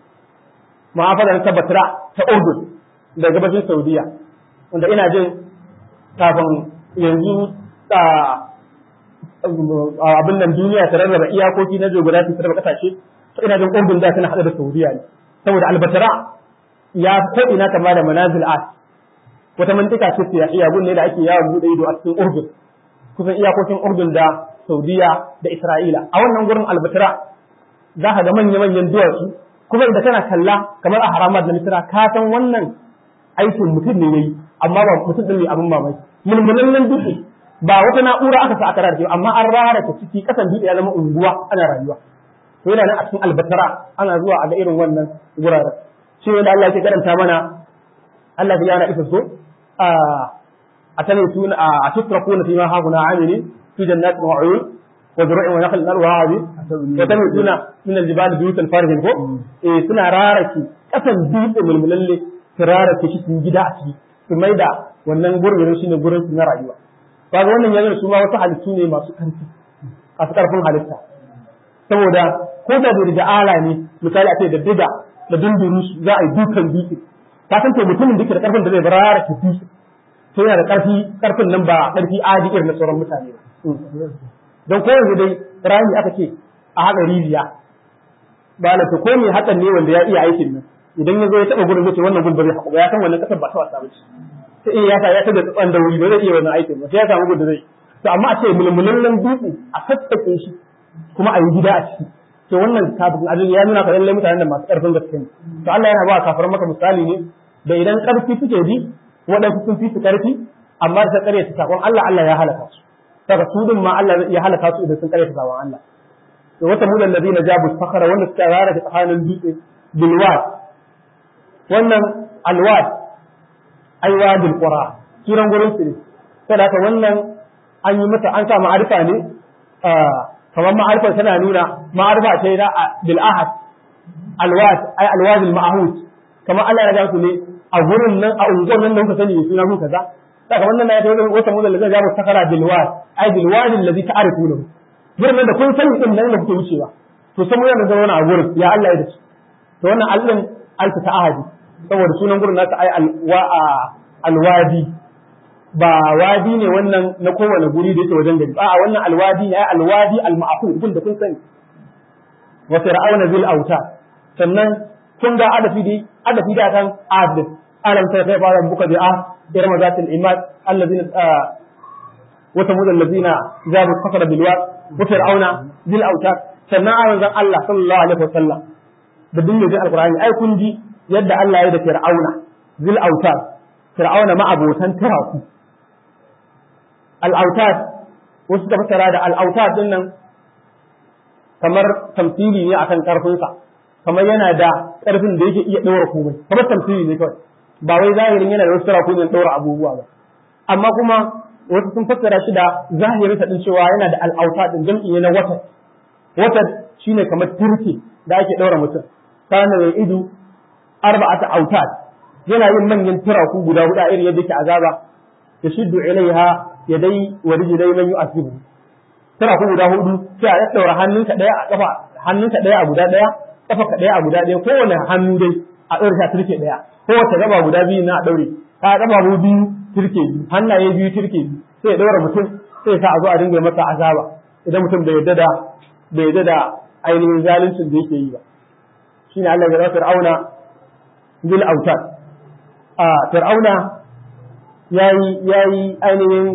ma'afalar ta batara ta urdun da gabashin saudiya wanda ina jin kafin yanzu abin nan duniya ta rarraba iyakoki na geography ta raba kasashe to ina jin urdun da tana hada da saudiya ne saboda albatara ya ko ina kama da manazil art wata mantika ce siyasiya gun ne da ake yawon bude ido a cikin urdun kusan iyakokin urdun da saudiya da isra'ila a wannan gurin albatara za ka ga manya-manyan duwatsu kuma idan kana kalla kamar a haramar da misira ka san wannan aikin mutum ne yayi amma ba mutum din ne abin mamaki mulmulan dutse ba wata na'ura aka sa aka rarrafe amma an rara ta ciki kasan dutse ya zama unguwa ana rayuwa to yana nan a cikin albatara ana zuwa a ga irin wannan guraren shi ne da Allah ke karanta mana Allah ya yana isa so a tana tuna a tutrakuna fi ma haguna amini fi jannatin wa uyun wa zuru'in wa nakhlin alwahabi wa tana tuna min aljibali buyutan farihin ko eh suna raraki kasan dutse mulmulalle su rarake shi sun gida a ciki su maida wannan gurbin shi ne gurin su na rayuwa kaga wannan yanzu su ma wasu halittu ne masu karfi masu karfin halitta saboda ko da da ala ne misali a ce da diga da dunduru za a yi dukan dutse ka san to mutumin da ke da karfin da zai barara ki dutse to yana da karfi karfin nan ba karfi adi irin na sauran mutane ba don ko yanzu dai rami aka ce a haɗa rijiya ba la ko me hakan ne wanda ya iya aikin nan idan ya zo ya taɓa gurin zai ce wannan gurin ba zai haƙu ba ya san wannan kasar ba ta wasa ba ce sai iya ya sa ya tada tsan da wuri ba zai iya wannan aikin ba sai ya samu gudu zai to amma a ce mulmulallen dutse a sassake shi kuma a yi gida a ciki to wannan kafin ajin ya nuna ka lallai mutanen da masu ƙarfin gaske ne to Allah yana ba kafaran maka misali ne da idan ƙarfi suke bi waɗansu sun fi su ƙarfi amma da ta ƙarya ta sakon Allah Allah ya halaka su daga su din ma Allah ya halaka su idan sun ƙarya ta sakon Allah to wata mulan ladina jabu sakhara wanda suka rara ta tsakanin dutse bilwad wannan alwad aiwadul qura kiran gurin su ne saboda haka wannan an yi mata an sa ma'arifa ne kamar ma'arifar tana nuna ma'arifa ce da bil ahad alwad ay alwad al ma'hud kamar Allah ya ga su ne a gurin nan a unguwar nan da kuka sani suna ku kaza saka wannan ya tawo wata mun da zai ga sakara bil wad ay bil wad alladhi ta'rifuna gurin nan da kun sani din nan da kuke wucewa to sai mun da zauna a gurin ya Allah ya dace to wannan allin alfa ta ahadi saboda sunan gurin nasa ay alwadi ba wadi ne wannan na kowane guri da yake wajen gari a wannan alwadi ne alwadi al-ma'qul kun da kun sani wa fir'auna zil auta sannan kun ga adafi dai adafi da kan adil alam ta kai fara buka da irin mazatil imad allazina wa samud allazina jabu fakara bil wad wa fir'auna zil auta sannan a manzon Allah sallallahu alaihi wasallam da dinga ji alqur'ani ai kun ji yadda Allah ya da fir'auna zil auta fir'auna ma abotan taraku al'autat wasu da fasara da al'autat din nan kamar tamfili ne akan karfinsa kamar yana da karfin da yake iya ɗaura komai kamar tamfili ne kawai ba wai zahirin yana da wasu taraku ne ɗaura abubuwa ba amma kuma wasu sun fassara shi da zahirinsa din cewa yana da al'autat din jam'i ne na wata wata shine kamar turke da ake ɗaura mutum kana mai ido arba'ata autat yana yin manyan turaku guda huɗu a irin yadda yake azaba yashiddu ilaiha yadai wa rijlai man yu'asibu tana ku guda hudu sai a daura hannunka daya a kafa hannunka daya a guda daya kafa daya a guda daya kowane hannu dai a daure ta turke daya kowace gaba guda biyu na a daure ka gaba mu biyu turke biyu hannaye biyu turke biyu sai ya daura mutum sai ya sa a zo a dinga masa azaba idan mutum bai yadda da bai yadda da ainihin zaluncin da yake yi ba shine Allah ya fir'auna bil autar a fir'auna yayi yayi ainihin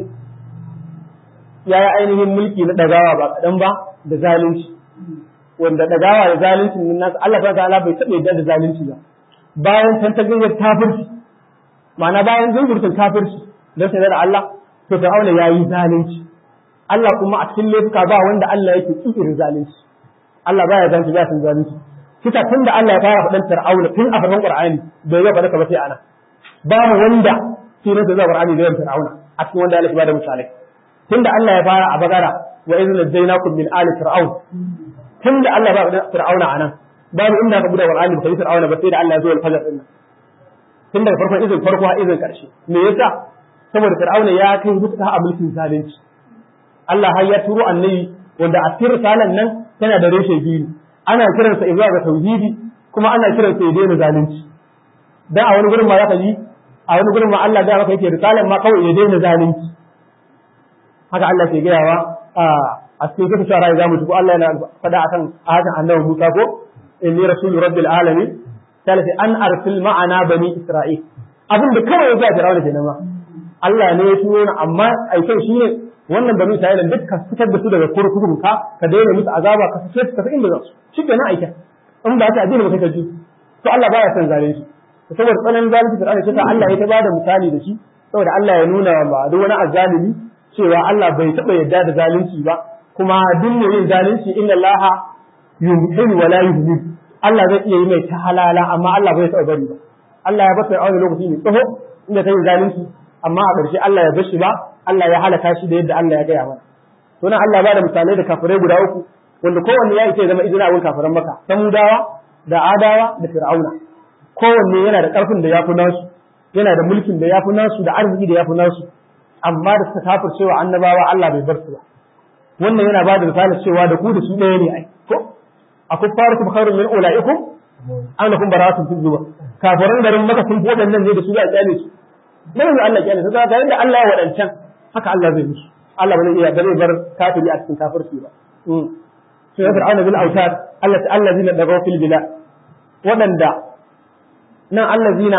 yayi ainihin mulki na dagawa ba kadan ba da zalunci wanda dagawa da zalunci nan nasu Allah ta'ala bai taɓa yadda da zalunci ba bayan tan ta gayyar kafirci ma'ana bayan zungurtun kafirci dan sai da Allah to fir'auna yayi zalunci Allah kuma a cikin laifuka ba wanda Allah yake kikirin zalunci Allah baya zalunci ba san zalunci kisa tun da Allah ya fara faɗan fir'auna tun a farkon Qur'ani bai zai faɗa ka ba sai ana ba mu wanda sunan da Qur'ani da fir'auna a cikin wanda Allah ya bada misalai tunda Allah ya fara a bagara wa idh najaynakum min ali fir'aun tunda Allah ya bada fir'auna anan babu inda ka buɗe Qur'ani ba kai fir'auna ba sai da Allah ya zo al-fajr din tun daga farkon izin farko har izin karshe me yasa saboda fir'auna ya kai mutuka a mulkin zalunci Allah har ya turo annabi wanda a cikin risalan nan tana da reshe biyu ana kiransa zuwa ga tauhidi kuma ana kiransa ya daina zalunci dan a wani gurin ma zaka ji a wani gurin ma Allah da maka yake risalan ma kawai ya daina zalunci haka Allah ke gayawa a cikin kisa shara ya zamu ko Allah yana faɗa akan ahadan annabi Musa ko inni rasulu rabbil alamin sai an arsil ma'ana bani isra'il abin da kawai ya ga Fir'auna kenan ma Allah ne ya turo ni amma aikin shine wannan bani isra'ila duk ka fitar da su daga kurkukun ka ka daina musu azaba ka fice su tafi inda za su shikenan aikin in ba ta addini ba kai ka ji to Allah baya son zalunci saboda tsananin zalunci Fir'auna sai Allah ya ta bada misali da shi saboda Allah ya nuna ba duk wani azzalimi cewa Allah bai taɓa yarda da zalunci ba kuma duk mai yin zalunci inna Allah yumhil wa la yuhmil Allah zai iya yi mai ta halala amma Allah bai taɓa bari ba Allah ya bata aure lokaci ne tsoho inda ta yi zalunci amma a ƙarshe Allah ya bashi ba Allah ya halaka shi da yadda Allah ya gaya mana to nan Allah ya bada misalai da kafirai guda uku wanda kowanne ya ce zama izina wurin kafiran maka samudawa da adawa da fir'auna kowanne yana da ƙarfin da ya fi nasu yana da mulkin da ya fi nasu da arziki da ya fi nasu amma da suka kafir cewa annabawa Allah bai bar su ba wannan yana ba da misalin cewa da ku da su ɗaya ne ai ko akwai farukum khairun min ulaikum an lakum baratun fi zuwa kafiran garin maka sun fodan nan ne da su za a kyale su dan yanzu Allah kyale su ga ga yanda Allah ya wadancan haka Allah zai musu Allah ba zai iya bare bar kafiri a cikin kafirci ba sai ya fir'auna bil autad Allah allazina dagaw fil bilad wadanda nan allazina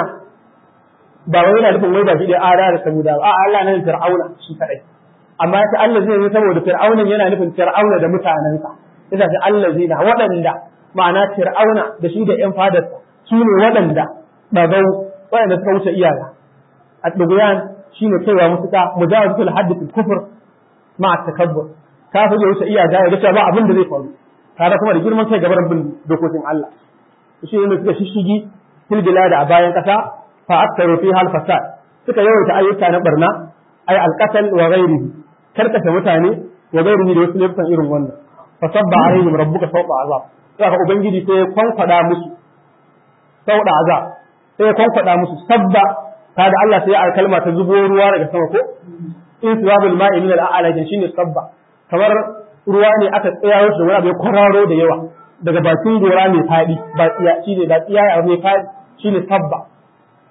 ba wai yana nufin wai ba shi da ada da samuda a Allah nan fir'auna shi kadai amma ta allazina saboda fir'aunan yana nufin fir'auna da mutanensa ita ce allazina waɗanda ma'ana fir'auna da shi da ƴan fadarsa su ne waɗanda ɗagau waɗanda suka wuce iyaka a ɗuguyan shi ne kaiwa musuka mujawazatul haddi fil kufr ma takabbur ka fi ya wuce iyaka ya ga ba abin da zai faru tare kuma da girman kai gaban bin dokokin Allah shi ne suka shishigi fil bilad a bayan kasa fa aktaru fiha al fasad suka yawaita ayyuka na barna ay al qatl wa ghairihi karkashe mutane wa ghairihi da wasu laifukan irin wannan fasabba alaihim rabbuka sawta azab sai ka ubangiji sai ya kwankwada musu sawta azab sai ya kwankwada musu sabba kada Allah sai ya kalma ta zubo ruwa daga sama ko in sirabul ma'i min al-a'la shine sabba kamar ruwa ne aka tsaya shi wani abu ya kwararo da yawa daga bakin gora mai fadi ba tsiya shine ba tsiya ya mai fadi shine sabba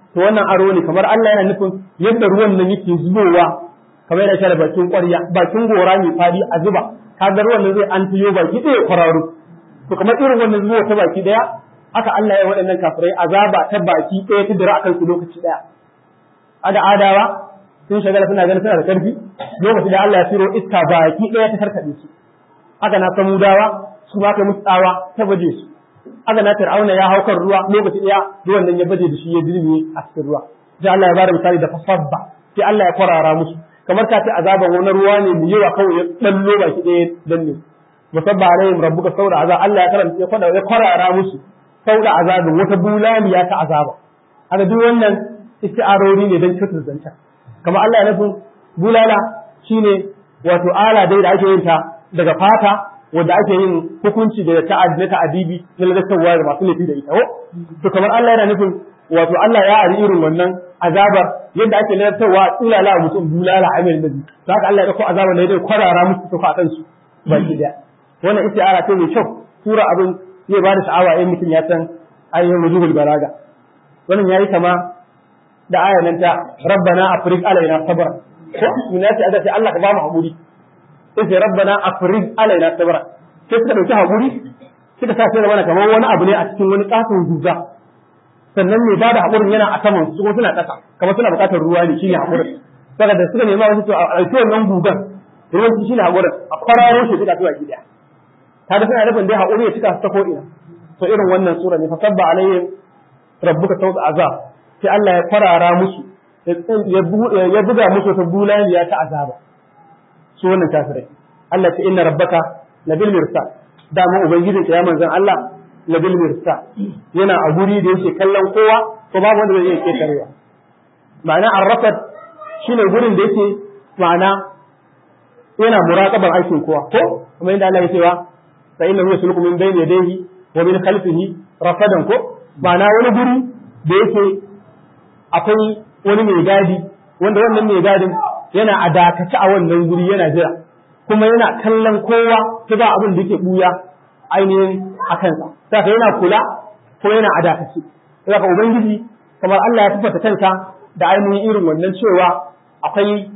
to wannan aro ne kamar Allah yana nufin yadda ruwan nan yake zubowa kamar yana share bakin ƙwarya bakin gora mai fadi a zuba kaga ruwan nan zai an tiyo baki ɗaya kwararo to kamar irin wannan zuwa ta baki ɗaya haka Allah ya waɗannan kafirai azaba ta baki ɗaya ta dira akan su lokaci ɗaya ada adawa sun shagala suna ganin suna da karfi lokaci da Allah ya tiro iska baki ɗaya ta karkaɗe su haka na samudawa su ma kai musu tsawa ta baje su haka na fir'auna ya haukar ruwa lokaci ɗaya ruwan nan ya baje da shi ya dirme a cikin ruwa sai Allah ya bada misali da fasabba sai Allah ya kwarara musu kamar ka ce azaban wani ruwa ne mu yawa kawai ya dallo baki ɗaya danne musabba alaihim rabbuka sauda azab Allah ya karanta ya kwada ya kwarara musu sauda azabin wata bulaliya ta azaba haka duk wannan isti'arori ne don cutar zancen kamar Allah ya nufin bulala shine wato ala dai da ake yin ta daga fata wanda ake yin hukunci da ta'ad na ta'adibi na lalatarwa da masu laifi da ita ko to kamar Allah yana nufin wato Allah ya ari irin wannan azabar yadda ake lalatarwa tsulala wa mutum bulala a mai nabi to haka Allah ya dauko azabar da ya kwarara musu to a kansu baki daya wannan isti'ara ce mai kyau tura abin zai ba da sha'awa in mutum ya san ayyukan wujubul balaga wannan yayi kama da ayan nan ta rabbana afrig alaina sabra ko mun yace ada sai Allah ka ba mu hakuri sai sai rabbana afrig alaina sabra sai suka dauki hakuri suka sa sai mana kamar wani abu ne a cikin wani katon guga sannan ne bada hakurin yana a saman su kuma suna kasa kamar suna bukatar ruwa ne shine hakurin saboda da suka nema wasu to a ɗauki wannan gugan ruwan shi shine hakurin a kwararo shi suka tuwa gida kaga suna nufin dai hakuri ya cika su ta ko ina to irin wannan sura ne fasabba alaihim rabbuka sawta azab sai Allah ya farara musu ya buga musu ta bulaliya ta azaba su wannan kafirai Allah ta inna rabbaka labil mirsa da mu ubangijin ya manzon Allah labil mirsa yana a guri da yake kallon kowa ko babu wanda zai iya ketarewa ma'ana arrafat shine gurin da yake ma'ana yana muraqaban aikin kowa ko kuma inda Allah ya cewa fa innahu yasluku min bayni yadayhi wa min khalfihi rafadan ko ma'ana wani guri da yake akwai wani mai gadi wanda wannan mai gadin yana a dakace a wannan guri yana jira kuma yana kallon kowa ta ba abin da yake buya ainihin a kansa saka yana kula ko yana a dakace saka ubangiji kamar Allah ya tabbata kansa da ainihin irin wannan cewa akwai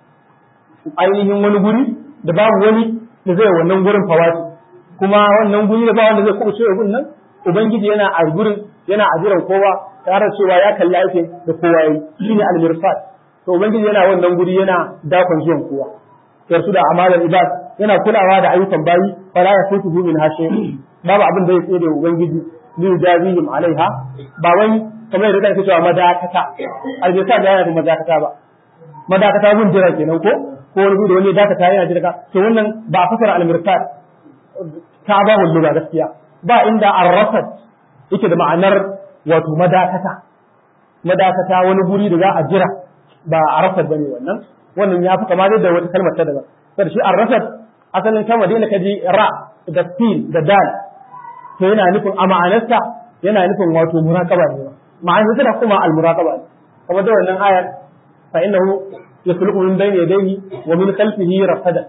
ainihin wani guri da babu wani da zai wannan gurin fawati kuma wannan guri da ba wanda zai kuɓuce wa gun nan ubangiji yana a gurin yana a jiran kowa tare cewa ya kalli aikin da kowa yi shine al-mirsad to ubangiji yana wannan guri yana dakon zuwan kowa yarsu da amalar ibad yana kulawa da ayyukan bayi fala ya futu min hashe babu abin da ya tsere ubangiji li yujazihim alaiha ba wai kamar yadda kake cewa madakata al-mirsad yana da madakata ba madakata gun jira kenan ko ko wani da wani dakata yana jira to wannan ba fasara al-mirsad ta ba hullu gaskiya ba inda ar-rasad yake da ma'anar wato madakata madakata wani guri da za a jira ba a rasar bane wannan wannan ya fi kama da wata kalmar ta daban sai shi ar-rasad asalin kalma da ka ji ra da sin da dal to yana nufin a ma'anarsa yana nufin wato muraqaba ne ma'anarsa da kuma al-muraqaba ne kamar da wannan ayar fa innahu yasluku min bayni yadayhi wa min khalfihi rasada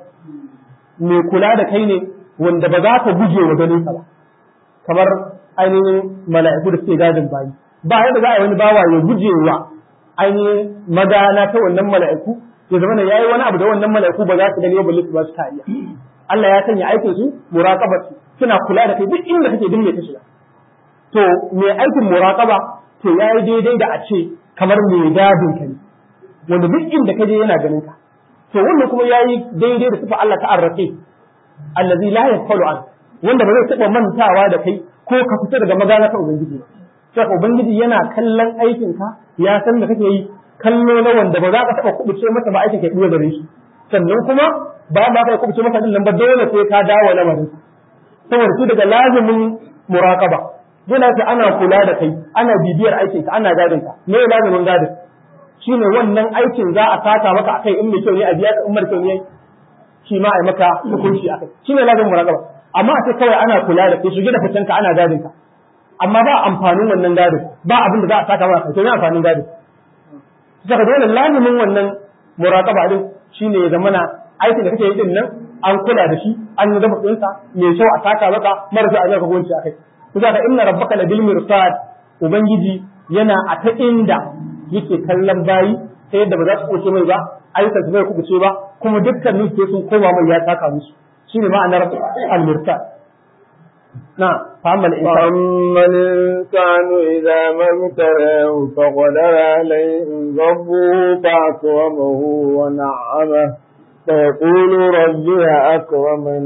mai kula da kai ne wanda ba za ka guje wa ganin sa ba kamar ainihin mala'iku da suke gadin bayi ba yadda za a yi wani bawa ya guje wa ainihin magana ta wannan mala'iku ya zama ya yi wani abu da wannan mala'iku ba za su gani ba su ba su kariya Allah ya sanya aikin su muraqabat suna kula da kai duk inda kake dinne ka shiga to mai aikin muraqaba to yayi daidai da a ce kamar mai gadin ka ne wanda duk inda kaje yana ganin ka to wannan kuma yayi daidai da sifa Allah ta arrafe allazi la yafalu an wanda ba zai taɓa mantawa da kai ko ka fita daga magana ta ubangiji sai ubangiji yana kallon aikin ka ya san da kake yi kallo na wanda ba za ka taɓa kubuce masa ba aikin ka iya gare shi sannan kuma ba ba ka kubuce masa din nan ba dole sai ka dawo lamarin saboda su daga lazimin muraqaba dole sai ana kula da kai ana bibiyar aikin ka ana gadin ka me lazimin gadin shine wannan aikin za a saka maka akai in mai kyau ne a biya ka in mara kyau ne shi ma a yi maka hukunci akai shine lazimin muraqaba amma a ce kawai ana kula da kai shige da fitan ka ana gadin ka amma ba amfanin wannan gadin ba abin da za a saka maka to ne amfanin gadin saka dole lazimin wannan muraqaba din shine ya zamana aikin da kake yi din nan an kula da shi an yi gaba ɗinsa mai kyau a saka maka marasa a zaka gonci akai kuka da inna rabbaka la bil mirsad ubangiji yana a ta inda yake kallon bayi ta yadda ba za su kuce mai ba ayyukan su bai kubuce ba kuma dukkanin su sun koma mai ya taka musu shine ma'anar al-murtad na فأما الإنسان فأما الإنسان إذا ما ابتلاه فقدر عليه ربه فأكرمه ونعمه فيقول ربي أكرمن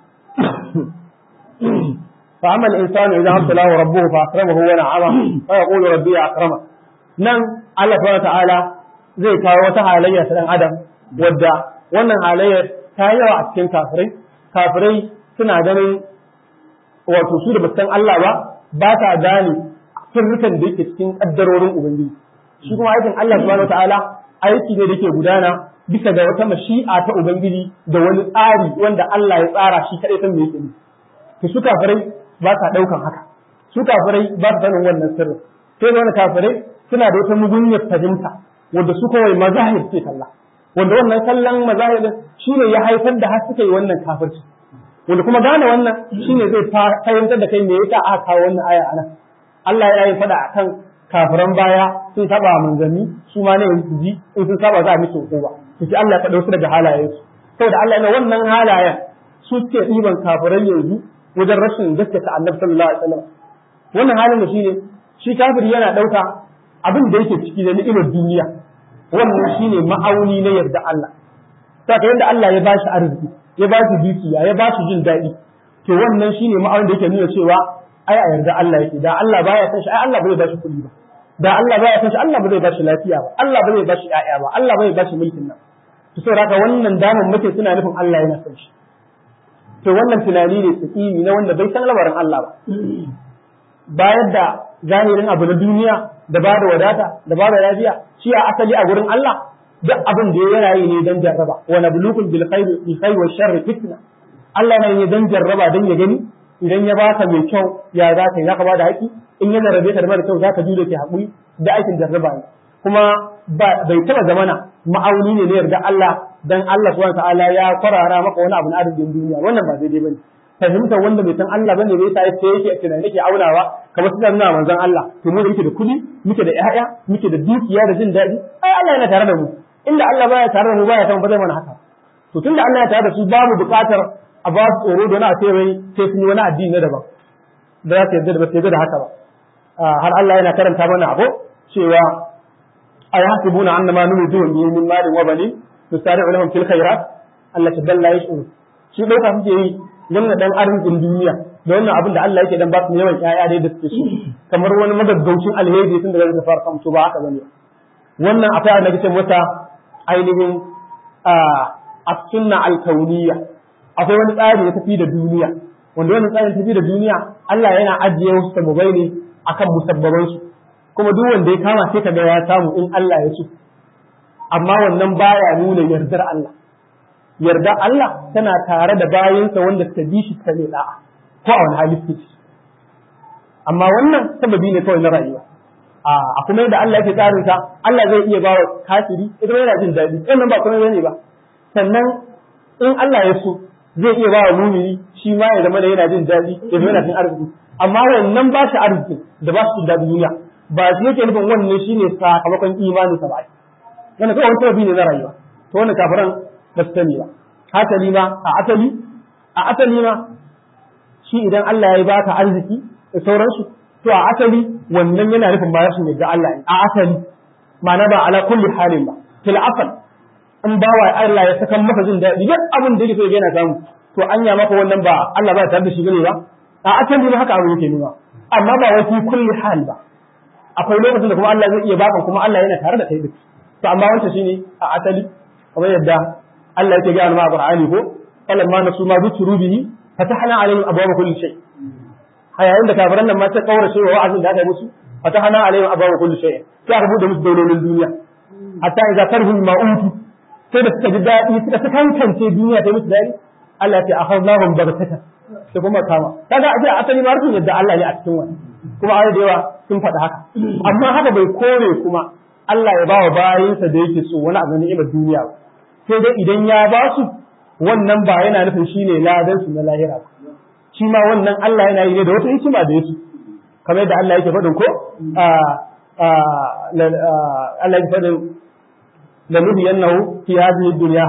فأما الإنسان إذا ابتلاه ربه فأكرمه ونعمه فيقول ربي أكرمه nan Allah subhanahu ta'ala zai kawo wata halayya ta dan adam wadda wannan halayyar ta yawa a cikin kafirai kafirai suna ganin wato su da basan Allah ba ba ta gane sirrukan da yake cikin kaddarorin ubangiji shi kuma aikin Allah subhanahu ta'ala aiki ne da yake gudana bisa ga wata mashi'a ta ubangiji da wani tsari wanda Allah ya tsara shi kadai san me yake yi to su kafirai ba sa daukan haka su kafirai ba sa sanin wannan sirrin sai wani kafirai suna da wata mugunyar fahimta wanda su kawai mazahir ke kalla wanda wannan kallon mazahir shi ne ya haifar da har suka yi wannan kafirci wanda kuma gane wannan shi ne zai fahimtar da kai me yasa aka kawo wannan aya anan Allah ya yi fada akan kafiran baya sun saba manzanni su ma ne su ji in sun saba za a musu hukuma to sai Allah ya faɗa su daga halayensu saboda Allah ya wannan halayen su suke ɗiban kafirai yanzu wajen rashin gaskata annabi sallallahu alaihi wasallam wannan halin da shine shi kafiri yana ɗauka abin da yake ciki da ni'imar duniya wannan shine ma'auni na yarda Allah saka yadda Allah ya bashi arziki ya bashi dukiya ya bashi jin daɗi to wannan shine ma'aunin da yake nuna cewa ai a yarda Allah yake da Allah baya san shi ai Allah bai bashi kuɗi ba da Allah baya san shi Allah bai bashi lafiya ba Allah bai bashi ƴaƴa ba Allah bai bashi mulkin nan to saboda haka wannan daman muke suna nufin Allah yana san shi to wannan tunani ne tsakini na wanda bai san lamarin Allah ba bayar da zahirin abu na duniya da ba da wadata da ba da lafiya shi a asali a gurin Allah duk abin da yana yi ne dan jarraba wa nabluukum bil khairi bil khairi wash sharri fitna Allah yana yi dan jarraba dan ya gani idan ya baka mai kyau ya za ka yi zaka ba da haƙi in yana rabe ka da mara kyau zaka jure ki haƙuri da aikin jarraba ne kuma bai taba zamana ma'auni ne na yarda Allah dan Allah subhanahu wa ta'ala ya kwarara maka wani abu na arzikin duniya wannan ba daidai bane fahimtar wanda bai san Allah bane bai sa yake yake tunani yake aunawa kamar suna nuna manzon Allah to mu da muke da kudi muke da ƴaƴa muke da dukiya da jin daɗi ai Allah yana tare da mu inda Allah baya tare da mu baya san ba zai mana haka to tunda Allah ya tare da su babu buƙatar a ba su tsoro da na ce wai sai sun yi wani addini na daban da za su yarda da ba su yarda da haka ba har Allah yana karanta mana abu cewa ay hasibuna annama numidu min malin wa banin nusari'u lahum fil khairat Allah ta dalla yash'uru shi dauka suke yi don na dan arzikin duniya da wannan abin da Allah yake dan ba su yawan ƴaƴa dai da suke so kamar wani magaggaucin alheri tun daga da fara kamto ba haka bane wannan akwai annabi ce mata ainihin a sunna alkauniyya akwai wani tsari da tafi da duniya wanda wannan tsarin tafi da duniya Allah yana ajiye wasu sababai ne akan musabbaban su kuma duk wanda ya kama sai kaga ya samu in Allah ya so amma wannan baya nuna yardar Allah yarda Allah tana tare da bayansa wanda suka bi shi ta da'a ko a wani hali suke amma wannan sababi ne kawai na rayuwa a kuma yadda Allah yake tsarin sa Allah zai iya bawa kafiri ita yana jin daɗi wannan ba kuma bane ba sannan in Allah ya so zai iya bawa mumini shi ma ya zama da yana jin daɗi ya zama yana jin arziki amma wannan ba shi arziki da ba shi jin daɗi duniya ba shi yake nufin wannan shine sakamakon imanin sa ba wannan kawai wani sababi ne na rayuwa to wannan kafiran ba su sani ba hasali ma a asali a asali ma shi idan Allah ya baka arziki da sauransu to a asali wannan yana nufin ba rashin yadda Allah ne a asali ma'ana ba ala kulli halin ba fil asal in ba wa Allah ya saka maka jin daɗi duk abin da yake so yana samu to anya maka wannan ba Allah ba tare da shi bane ba a asali ma haka abin yake nuna amma ba wai fi kulli hal ba akwai lokacin da kuma Allah zai iya baka kuma Allah yana tare da kai duk to amma wancan shine a asali kamar yadda Allah yake ga alma Qur'ani ko falamma nasu ma dhukuru bihi fatahna alaihim abwaaba kulli shay hayayin da kafiran nan ma ta kaurace wa wa'azin da aka musu fatahna alaihim abwaaba kulli shay sai aka bude musu daulolin duniya hatta idza tarhu ma utu sai da suka ji dadi suka ta kankance duniya ta musu dadi Allah ya ce akhadnahum baghtata sai kuma kama kaga a asali ma rufin yadda Allah ne a cikin wani kuma ayoyi da yawa sun faɗi haka amma haka bai kore kuma Allah ya bawa bayinsa da yake so wani abu ni'imar duniya ba sai dai idan ya ba su wannan ba yana nufin shine ladan su na lahira ba shi ma wannan Allah yana yi ne da wata hikima da yake kamar yadda Allah yake faɗin ko Allah ya faɗin lanuhiyannahu fi hadhihi dunya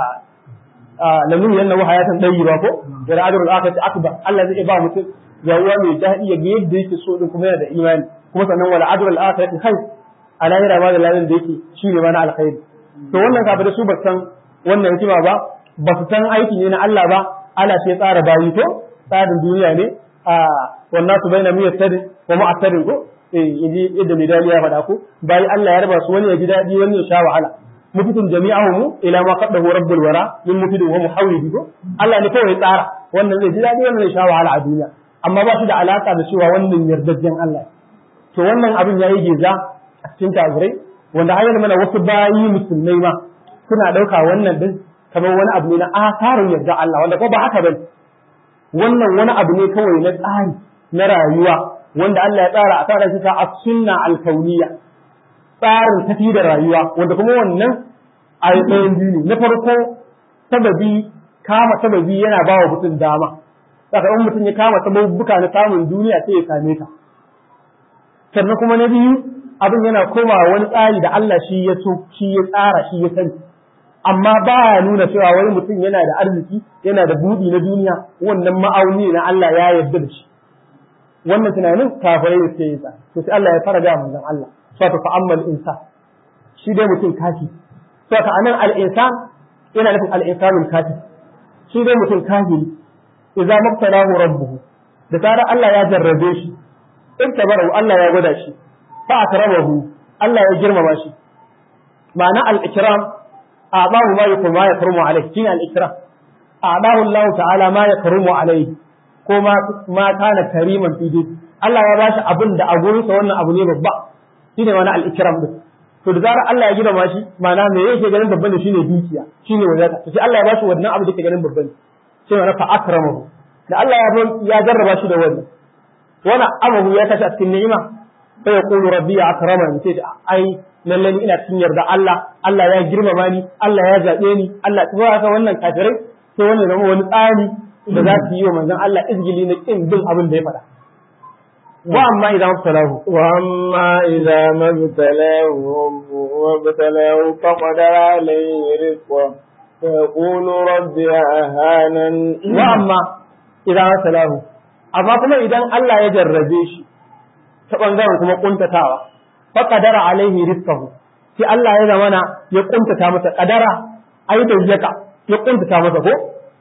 lanuhiyannahu hayatan tayyiba ko da ajrul akhirati akbar Allah zai ba mutum yawwa mai daɗi ya ga yadda yake so din kuma yana da imani kuma sannan wala ajrul akhirati khair a lahira ma da ladan da yake shine ma na alkhairi to wannan kafirai su ba san wannan hikima ba ba su san aiki ne na Allah ba Allah sai tsara bayi to tsarin duniya ne a wannan su baina miyar tare wa mu'attarin ko eh yaji yadda mai dali ya faɗa ko bayi Allah ya raba su wani ya ji daɗi wani ya sha wahala mufitun jami'ahum ila ma qaddahu rabbul wara min mufidin wa muhawwidi ko Allah ne kawai tsara wannan zai ji daɗi wannan zai sha wahala a duniya amma ba shi da alaka da cewa wannan yardajjen Allah to wannan abin yayi geza a cikin kafirai wanda har mana wasu bayi musulmai ma suna ɗauka wannan din kamar wani abu ne na asarin yarda Allah wanda ko ba haka bane wannan wani abu ne kawai na tsari na rayuwa wanda Allah ya tsara a tsara shi a sunna alkauniya tsarin tafi da rayuwa wanda kuma wannan a ɗayan biyu ne na farko sababi kama sababi yana ba wa mutum dama saka in mutum ya kama sababbuka na samun duniya sai ya same ta sannan kuma na biyu abin yana komawa wani tsari da Allah shi ya so shi ya tsara shi ya sani amma ba ya nuna cewa wani mutum yana da arziki yana da buɗi na duniya wannan ma'auni na Allah ya yarda da shi wannan tunanin kafirai da suke yi sa to sai Allah ya fara ga manzon Allah so ta fa'ammal insan shi dai mutum kafi so ta anan al insan yana nufin al insanul kafi shi dai mutum kafiri idza mabtalahu rabbuhu da tsara Allah ya jarrabe shi iktabarahu Allah ya gwada shi fa akramahu Allah ya girmama shi ma'ana al-ikram a'dahu ma yakun ma yakrumu alayhi shine al-ikram a'dahu Allah ta'ala ma yakrumu alayhi ko ma ma kana kariman fi dai Allah ya bashi abin da a gurin sa wannan abu ne babba shine wani al-ikram din to da zarar Allah ya girmama shi ma'ana me yake ganin babban shine dukiya shine wadata to sai Allah ya bashi wannan abu da yake ganin babban sai ma'ana fa akramahu da Allah ya ya jarraba shi da wannan wani amahu ya tashi a cikin ni'ima sai ya kulu rabbi ya akramani sai ai lalle ni ina cikin yarda Allah Allah ya girmama ni Allah ya zabe ni Allah ta haka wannan kafirai sai wannan zama wani tsari da za su yi wa manzon Allah izgili na kin bin abin da ya faɗa wa amma idan mabtalahu wa amma idan mabtalahu wa mabtalahu faqadara alayhi rizqa fa yaqulu rabbi ahanan wa amma idan mabtalahu amma kuma idan Allah ya jarrabe shi ta ɓangaren kuma ƙuntatawa fa qadara alaihi rizqahu sai Allah ya zamana ya ƙuntata masa qadara ayi tawjaka ya ƙuntata masa ko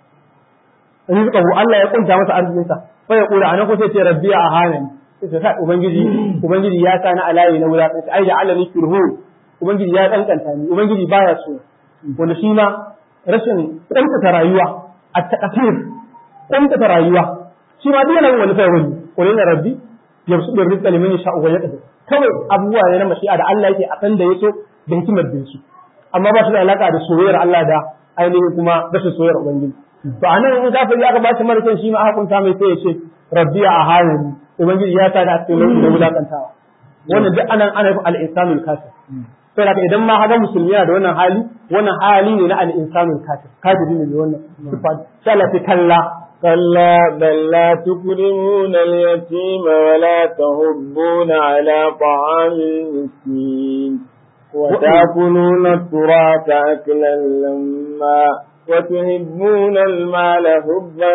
rizqahu Allah ya ƙunta masa arzikinsa fa ya kula anan ko sai ce rabbi a hanani sai ta ubangiji ubangiji ya sa ni alayi na wulaƙanci ai da Allah ni kirhu ubangiji ya kankanta ni ubangiji baya so wanda shi ma rashin ƙuntata rayuwa a takasir ƙuntata rayuwa shi ma duk yana wani sai wani qulil rabbi yabsutu rizqa liman yasha'u wa yaqdir kawai abubuwa ne na mashi'a da Allah yake a san da yaso da hikimar da shi amma ba shi da alaka da soyayyar Allah da ainihin kuma rashin soyayyar ubangiji to anan in kafiri aka ba shi mara shi ma aka kunta mai sai ya ce rabbi a hanani ubangiji ya sa da cikin lokacin da wulakantawa wannan duk anan ana yin al-insanul kafir sai da idan ma haga musulmi yana da wannan hali wannan hali ne na al-insanul kafir kafiri ne wannan sifa sai Allah ta kalla كلا بل لا تكرمون اليتيم ولا تهبون على طعام المسكين وتأكلون التراث أكلا لما وتحبون المال حبا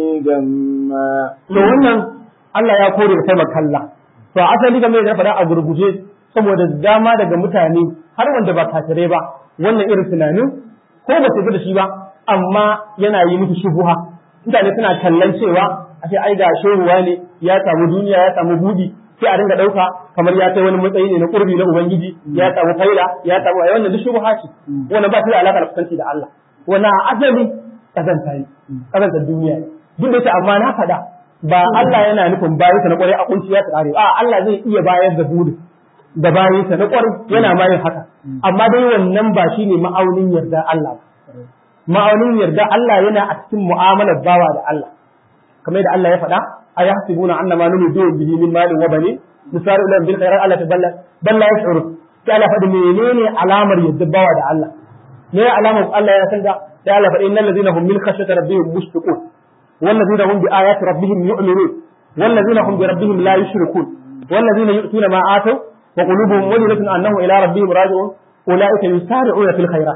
جما to wannan Allah ya kore da kalmar kalla to asali game da faɗa a gurguje saboda dama daga mutane har wanda ba kafirai ba wannan irin tunanin ko ba su da shi ba amma yana yi musu shubuha mutane suna kallon cewa a ce ai ga shehuwa ne ya samu duniya ya samu budi sai a dinga ɗauka kamar ya kai wani matsayi ne na ƙurbi na ubangiji ya samu faila ya samu ai wannan duk shubha ce wannan ba shi da alaƙa da kusanci da Allah wannan asali kazanta ne kazanta duniya ne duk da ce amma na faɗa ba Allah yana nufin bayansa na ƙwarai a kunciya ta ƙare a Allah zai iya bayar da budi da bayansa na ƙwarai yana ma yin haka amma dai wannan ba shine ma'aunin yarda Allah ba ma'aunin yarda Allah yana a cikin mu'amalar bawa da Allah kamar yadda Allah ya faɗa a ya hasibuna anna ma numidu bihi min malin wa bani misalu lahum bil khairat Allah taballa balla yash'uru sai Allah faɗi menene alamar yarda bawa da Allah ne alamar Allah ya san da sai Allah faɗi innal ladina hum min khashyati rabbihim mushfiqun wal ladina hum bi ayati rabbihim yu'minun wal ladina hum bi rabbihim la yushrikun wal ladina yu'tuna ma ataw wa qulubuhum wajilatun annahum ila rabbihim raji'un ulaika yusari'una fil khairat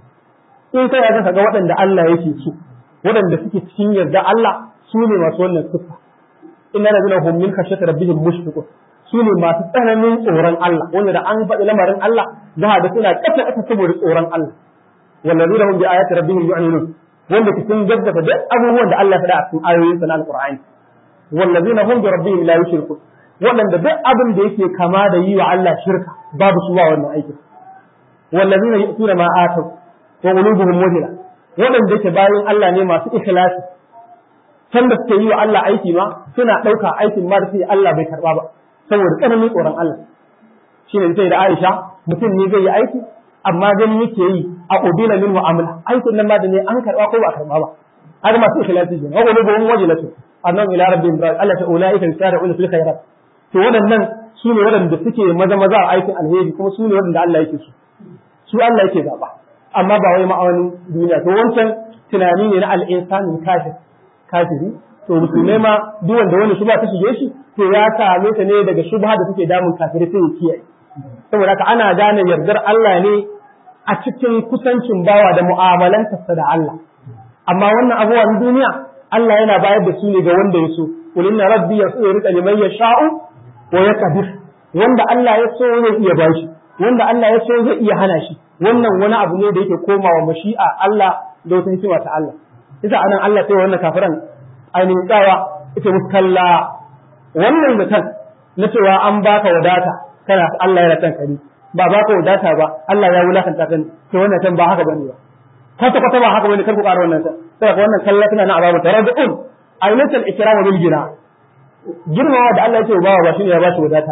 in kai ga ga waɗanda Allah yake so waɗanda suke cikin yarda Allah su ne masu wannan siffa inna ladina hum min khashyati rabbihim mushfiqun su ne masu tsananin tsoron Allah wanda da an faɗi lamarin Allah za a ga suna ƙasa ƙasa saboda tsoron Allah wallazina hum bi ayati rabbihim yu'minun wanda ke sun gaggata duk abubuwan da Allah ya faɗa a cikin ayoyin sa na alqur'ani wallazina hum bi rabbihim la yushrikun waɗanda duk abin da yake kama da yi wa Allah shirka babu su ba wannan aikin wallazina yu'tuna ma atau wa qulubuhum wajila waɗanda yake bayan Allah ne masu ikhlasi can da suke yi wa Allah aiki ma suna ɗauka aikin ma da sai Allah bai karɓa ba saboda tsananin tsoron Allah shi ne sai da Aisha mutum ne zai yi aiki amma gani yake yi a ubila min mu'amala aikin nan ma da ne an karɓa ko ba a karɓa ba haka masu ikhlasi ne wa qulubuhum wajilatu annahum ila rabbihim raji'un Allah ta ulaika yusari'una fil khairat to waɗannan su ne waɗanda suke maza maza a aikin alheri kuma su ne waɗanda Allah yake su su Allah yake zaba amma ba wai ma'aunin duniya to wancan tunani ne na al-insani kafir kafiri to musulmai ma duk wanda wani shubha ta shige shi to ya same ta ne daga shubha da take damun kafirai sai ya kiyaye saboda haka ana gane yardar Allah ne a cikin kusancin bawa da mu'amalantarsa da Allah amma wannan abubuwan duniya Allah yana bayar da su ne ga wanda ya so qul inna rabbi yasuru liman yasha'u wa yaqdir wanda Allah ya so zai iya bashi wanda Allah ya so zai iya hana shi wannan wani abu ne da yake komawa mashi'a Allah da wata hikima ta Allah isa anan Allah sai wannan kafiran ainihin tsawa ita musu kalla wannan zaton na cewa an baka wadata kana Allah ya ratan kari ba baka wadata ba Allah ya wulakanta kan to wannan tan ba haka bane ba kwata kwata ba haka bane kar ku ƙara wannan tan sai wannan kalla tana na azabu taradun ainatul ikram bil gina girmawa da Allah ya ce bawa ba shine ya bashi wadata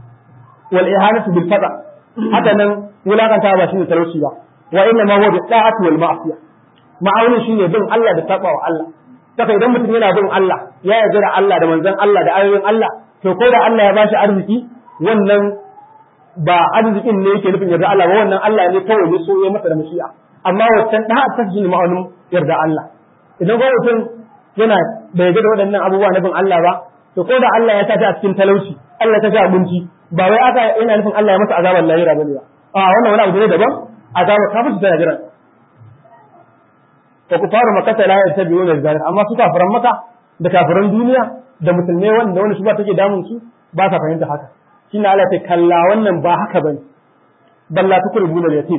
wal ihanatu bil fada haka nan wulakanta ba shine talauci ba wa inna ma huwa bi da'ati wal ma'siyah ma'aunin shine bin Allah da saba wa Allah saka idan mutum yana bin Allah ya yarda da Allah da manzon Allah da ayoyin Allah to ko da Allah ya bashi arziki wannan ba arzikin ne yake nufin yarda Allah ba wannan Allah ne kawai ya so ya masa da mashi'a amma wancan da ta shi ma'aunin yarda Allah idan ko mutum yana bai yarda da waɗannan abubuwa na bin Allah ba to ko da Allah ya sa ta a cikin talauci Allah ta sa abinci ba wai aka yana nufin Allah ya masa azabar lahira bane ba a wannan wani abu ne daban azabar kafirci tana jiran wa kufaru makata la yattabi'una zalik amma su kafiran maka da kafiran duniya da musulmai wanda wani shuba take damun su ba sa fahimta haka shine Allah ta kalla wannan ba haka bane balla tukribuna al-yatim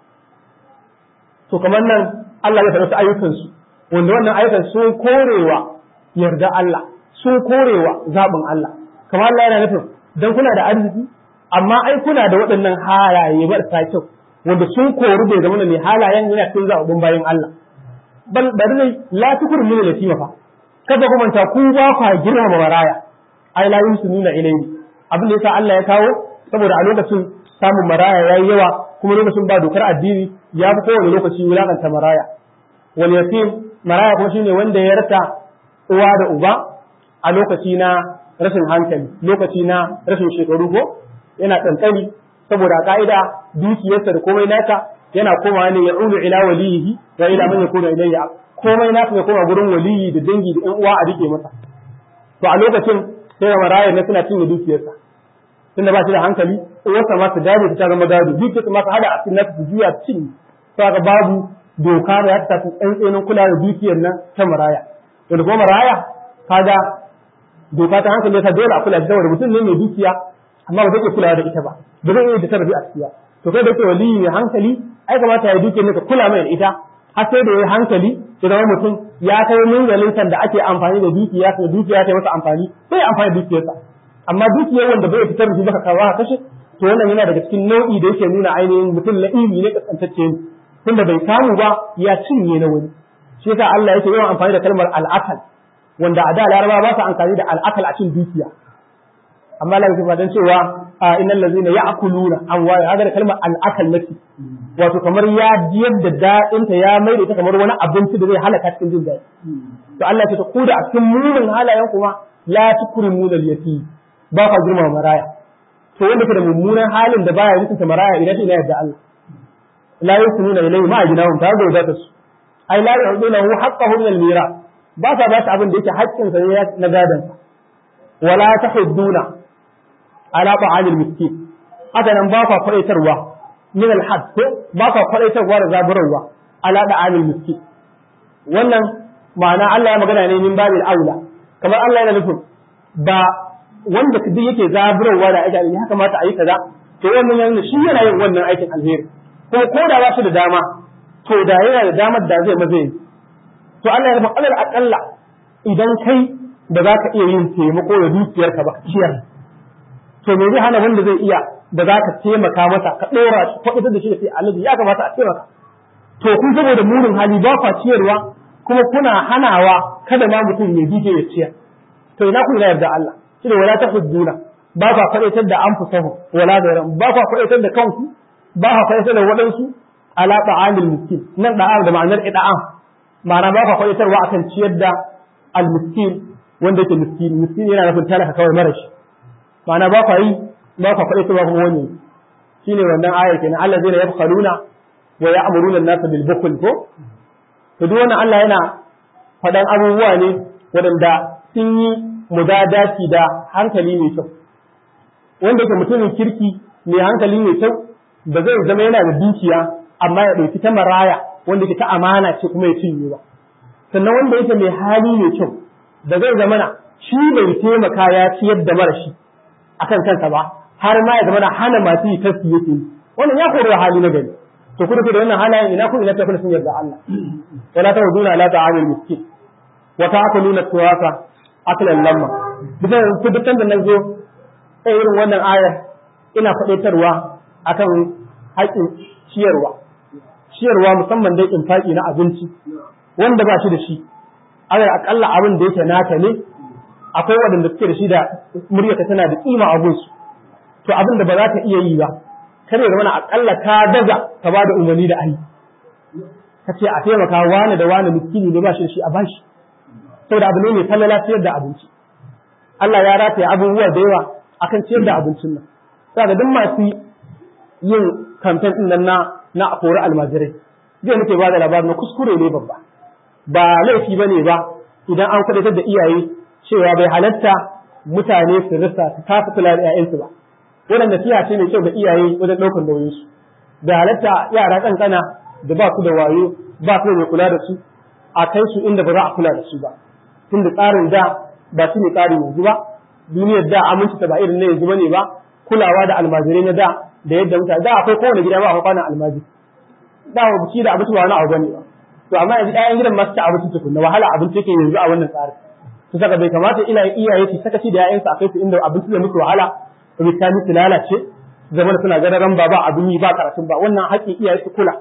to kamar nan Allah ya faɗa ayyukan su wanda wannan ayyukan sun korewa yarda Allah sun korewa zabin Allah kamar Allah yana nufin dan kuna da arziki amma ai kuna da waɗannan halaye marasa kyau wanda sun kori bai zama mai halayen yana cikin zaɓaɓɓun bayan Allah bal bari ne la tukur min yatima fa kada ku manta ku ba ku girmama maraya ai la nuna ilayhi abin da yasa Allah ya kawo saboda a lokacin samun maraya yayi yawa kuma lokacin ba dokar addini ya fi kowane lokaci wulakanta maraya wal yatim maraya kuma shine wanda ya rasa uwa da uba a lokaci na rashin hankali lokaci na rashin shekaru ko yana tsantsani saboda ka'ida dukiyarsa da komai naka yana komawa ne ya ulu ila waliyihi wa ila man yakunu ilayya komai naka ya koma gurin waliyi da dangi da ƴan uwa a rike masa to a lokacin sai marayar ne suna cinye dukiyarsa tunda ba shi da hankali uwarsa ma su gado ta zama gado dukiyarsa ma su hada a cikin nasu su juya cin saka babu doka da ya ta tsantsenin kula da dukiyar nan ta maraya wanda kuma maraya kaga doka ta hankali ta dole a kula da saboda mutum ne mai dukiya amma ba zai iya kula da ita ba ba zai iya da tarbi a cikiya to kai da ke waliyi mai hankali ai kamata ya duke ne ka kula mai da ita har sai da ya hankali ya zama mutum ya kai mingalin da ake amfani da dukiya ko dukiya ta masa amfani sai amfani da dukiyarsa amma dukiyar wanda bai fitar da shi baka kawo ka kashe to wannan yana daga cikin nau'i da yake nuna ainihin mutum la'imi ne kaskantacce ne tunda bai samu ba ya cinye na wani shi yasa Allah yake yawan amfani da kalmar al'akal wanda a da laraba ba su amfani da al'akal a cin dukiya amma Allah ya fadan cewa innal ladzina ya'kuluna amwala haka da kalmar al'akal nake wato kamar ya jiyar da daɗin ta ya mai da ita kamar wani abinci da zai halaka cikin jin daɗi to Allah ya ce ku da a cikin munin halayen kuma la tukrimuna al-yatim ba ka girma maraya to wanda ke da mummunan halin da baya mutunta maraya idan shi ina yadda Allah la yusununa ilayhi ma ajnahum ta ga wadata su ai la yu'tunahu haqqahu min al-mirath ba sa ba shi abin da yake haƙƙin sa ne na gadan wala tahudduna ala ta'amil miskin haka nan ba kwa kwadaitarwa min al-had ko ba kwa kwadaitarwa da zaburarwa ala da amil miskin wannan ma'ana Allah ya magana ne min babil aula kamar Allah yana nufin ba wanda duk yake zaburarwa da aiki ya kamata a yi kaza to wannan yana shi yana yin wannan aikin alheri ko ko da ba shi da dama to da yana da damar da zai maze to Allah ya nufin alal aqalla idan kai da za ka iya yin taimako da dukiyarka ba ciyar to me zai hana wanda zai iya da za ka taimaka masa ka ɗora shi kwaɗatar da shi da sai alaji ya kamata a taimaka to kun saboda murin hali ba kwa ciyarwa kuma kuna hanawa kada ma mutum ya dije ya ciyar to ina kun yarda Allah shi da wala tahudduna ba kwa kwaɗatar da an fusahu wala da ran ba kwa kwaɗatar da kanku ba kwa kwaɗatar da waɗansu ala ta'amil miskin nan da'am da ma'anar ida'am ma'ana ba kwa kwaɗatarwa akan ciyar da al-miskin wanda yake miskini miskini yana nufin talaka kawai mara shi ma'ana ba kwa yi ba kwa kwaɗatar ba kuma wani shine wannan ayar kenan Allah zai yabkhaluna wa ya'muruna an-nasa bil bukhl ko to duk wannan Allah yana faɗan abubuwa ne waɗanda sun yi mudadati da hankali mai kyau wanda yake mutumin kirki mai hankali mai kyau ba zai zama yana da dukiya amma ya ɗauki ta maraya wanda yake ta amana ce kuma ya cinye ba sannan wanda yake mai hali mai kyau da zai zama na shi bai taimaka ya ciyar da mara shi akan kansa ba har ma ya zama na hana masu yi taski yake yi wannan ya kori hali na gari to kuma da wannan halayen ina ku ina tafi sun yarda Allah wala ta huduna la ta'amul miskin wa ta'kuluna turasa aklan lamma bidan ku dukkan da nazo sai irin wannan ayar ina faɗaitarwa akan haƙin ciyarwa ciyarwa musamman dai infaki na abinci wanda ba shi da shi alal akalla abin da yake naka ne akwai waɗanda suke da shi da muryarka tana da kima a gunsu to abin da ba za ka iya yi ba kare da wani akalla ka daga ka ba da umarni da ayi ka ce a taimaka wani da wani miskini ne ba shi da shi a bashi saboda abu ne mai falala ciyar da abinci Allah ya rataya abubuwa da yawa akan ciyar da abincin nan saboda duk masu yin kamfen din nan na na kori almajirai zai muke ba da labarin na kuskure ne babba ba laifi bane ba idan an kwadatar da iyaye cewa bai halatta mutane su rasa su kafa kula da 'ya'yansu ba wannan nasiha ce mai kyau ga iyaye wajen ɗaukar nauyin su da halatta yara kankana da ba su da wayo ba su da mai kula da su a kai su inda ba za a kula da su ba tun da tsarin da ba shi ne tsarin yanzu ba duniyar da aminci ta ba irin na yanzu bane ba kulawa da almajirai na da da yadda mutane da akwai kowane gida ba akwai kwanan almajiri da wa buci da abinci ba wani abu bane ba to amma yanzu ƴaƴan gidan masu ci abinci tukunna wahala abinci yake yanzu a wannan tsarin to saka bai kamata iyaye iyaye su sakaci da ƴaƴansu a kai su inda abinci zai musu wahala rikani su lalace zama suna gararan ba ba abin yi ba karatun ba wannan haƙƙin iyaye su kula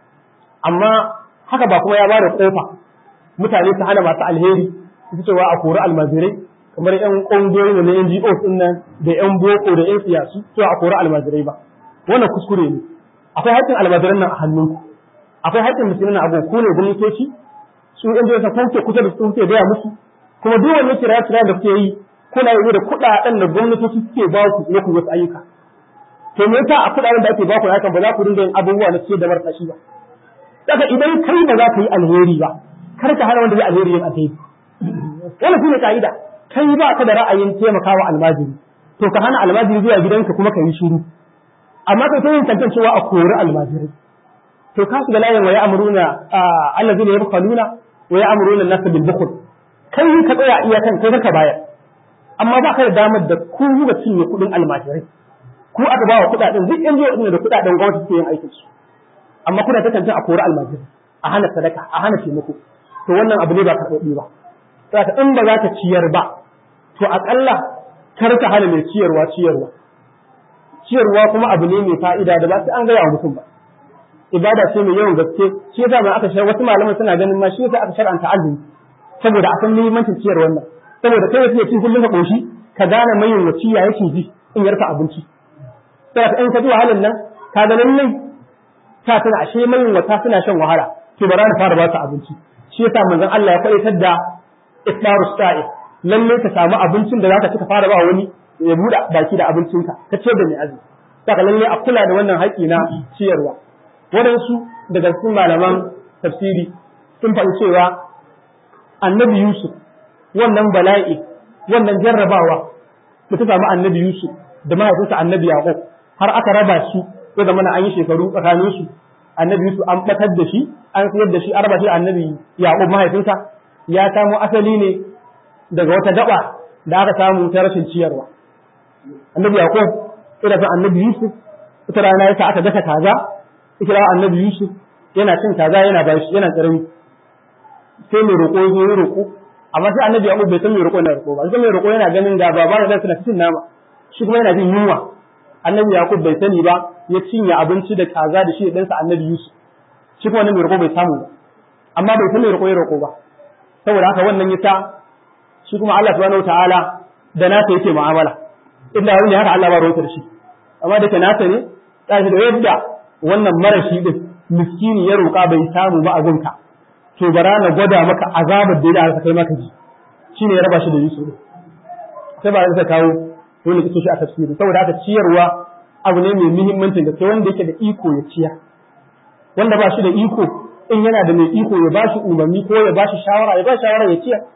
amma haka ba kuma ya ba da kofa mutane su hana masu alheri su cewa a kori almajirai kamar yan ƙungiyoyi da na NGO din nan da yan boko da yan siyasu cewa a kori almajirai ba wannan kuskure ne akwai haƙƙin almajiran nan a hannunku akwai haƙƙin musulmi na abu ku ne gwamnatoci su yan jiya ko ke kusa da su ke gaya musu kuma duk wani kira kira da kuke yi kuna yi da kuɗaɗen da gwamnatoci suke ba ku na ku wasu ayyuka to me yasa a kuɗaɗen da ake ba ku hakan ba za ku dinga yin abubuwa na ciyar da marasa shi ba daga idan kai ba za ka yi alheri ba kar ka hana wanda zai alheri yin alheri wannan shine ka'ida kai ba ka da ra'ayin taimakawa almajiri to ka hana almajiri zuwa gidanka kuma ka yi shiru amma kai ta yin tantancewa a kori almajiri to ka shiga layin wa ya'muruna allazina yabkhaluna wa ya'muruna an-nasa bil bukhl kai ka tsaya iyakan kai ka bayar amma ba ka da damar da ku ga cinye kuɗin almajirai ku aka ba wa kuɗaɗen duk yan jiya da kuɗaɗen gwamnati suke yin aikin su amma kuna ta tantance a kori almajirai a hana sadaka a hana taimako to wannan abu ne ba karɓaɓɓe ba saboda in ba za ka ciyar ba to aƙalla kar ka hana mai ciyarwa ciyarwa ciyarwa kuma abu ne mai fa'ida da ba sai an gaya wa mutum ba ibada ce mai yawan gaske shi yasa ma aka shar wasu malaman suna ganin ma shi yasa aka shar'anta azumi saboda a san muhimmancin ciyar wannan saboda kai yake cin kullum ka koshi ka gane mayin wasiya yake ji in yarka abinci saboda in ka ji wahalan nan ka ga lallai ta tana ashe mayin wata suna shan wahala to bara na fara ba su abinci shi yasa manzon Allah ya kwaitar da iftarus sa'i lalle ka samu abincin da zaka ci ka fara ba wani ya buɗe baki da abincinka ka ce da mai azumi saka lalle a kula da wannan haƙi na ciyarwa waɗansu daga cikin malaman tafsiri sun faɗi cewa annabi Yusuf wannan bala'i wannan jarrabawa da ta samu annabi Yusuf da mahaifinsa annabi Yaqub har aka raba shi ya zama na an yi shekaru tsakanin su annabi Yusuf an batar da shi an sayar da shi an raba shi annabi Yaqub mahaifinsa ya samu asali ne daga wata gaba da aka samu ta rashin ciyarwa annabi Yaqub ina son annabi Yusuf ita rana yasa aka daka kaza ita annabi Yusuf yana cin kaza yana bashi yana karami sai mai roƙo zo ya roƙo amma sai annabi Yaqub bai san mai roƙo yana roƙo ba sai mai roƙo yana ganin ga baba da suna cin nama shi kuma yana jin yunwa annabi Yaqub bai sani ba ya cinye abinci da kaza da shi da ɗansa annabi Yusuf shi kuma mai roƙo bai samu ba amma bai san mai roƙo ya roƙo ba saboda haka wannan yasa shi kuma Allah subhanahu wataala da nasa yake mu'amala inda wani haka Allah ba ruwanta da shi amma da ke nasa ne tashi da yadda wannan marashi din miskini ya roƙa bai samu ba a gunka to bara na gwada maka azabar da ya kai maka ji shine ya raba shi da Yusuf sai ba zai kawo dole ki shi a tafsiri saboda haka ciyarwa abu ne mai muhimmancin da sai wanda yake da iko ya ciya wanda ba shi da iko in yana da mai iko ya bashi umarni ko ya bashi shawara ya bashi shawara ya ciya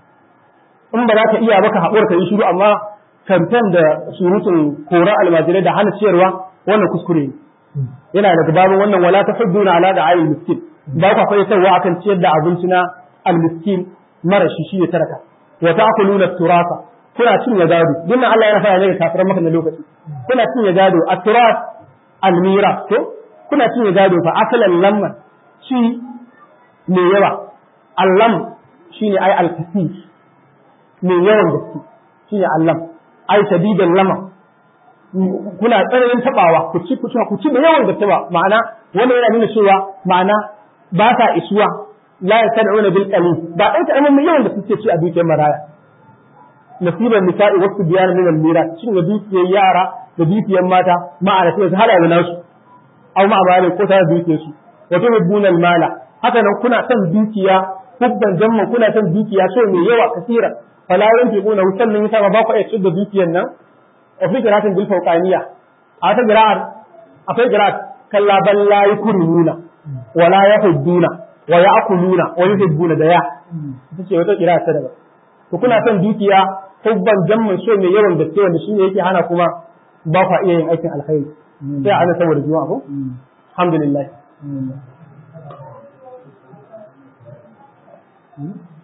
in ba za ka iya baka haƙura ka yi shiru amma kamfen da surutun koran almajirai da hana ciyarwa wannan kuskure ne yana daga babin wannan wala ta hudduna ala da ayyul miskin ba ku akwai sarwa akan ciyar da abinci na almiskin mara shi shi ya taraka wa ta'kuluna turasa kuna cin ya gado dinnan Allah ya fara ne ga kafiran maka na lokaci kuna cin ya gado at-turas al-mira to kuna cin ya gado fa akalan lamma shi mai yawa allam shine ai al-kasir mai yawan gaske shine allam ai shadidan lama kuna tsananin tabawa ku ci ku ci ku ci da yawan gaske ba ma'ana wannan yana nuna cewa ma'ana ba ta isuwa la yastad'una bil qalil ba dai ta amma yawan da suke ci a dukiyar maraya nasiban nisa'i wasu biyan min al miras cin da dukiyar yara da dukiyar mata ma'ana sai su hada da nasu aw ma ba ko ta dukiyar su wa tuhibbuna al mala haka nan kuna son dukiya hubban jamman kuna son dukiya so mai yawa kasira fala yanfiquna sannan yasa ba ku iya da dukiyar nan wa fi qira'atin bil fawqaniya a ta qira'ar akwai qira'at kalla bal la yukruna wa la yahudduna wa ya'kuluna wa yuhibbuna da ya ita ce wata qira'a ta daban to kuna son dukiya hubban jamman so mai yawan gaske wanda shine yake hana kuma ba ku iya yin aikin alkhairi sai a saboda juma'a ko alhamdulillah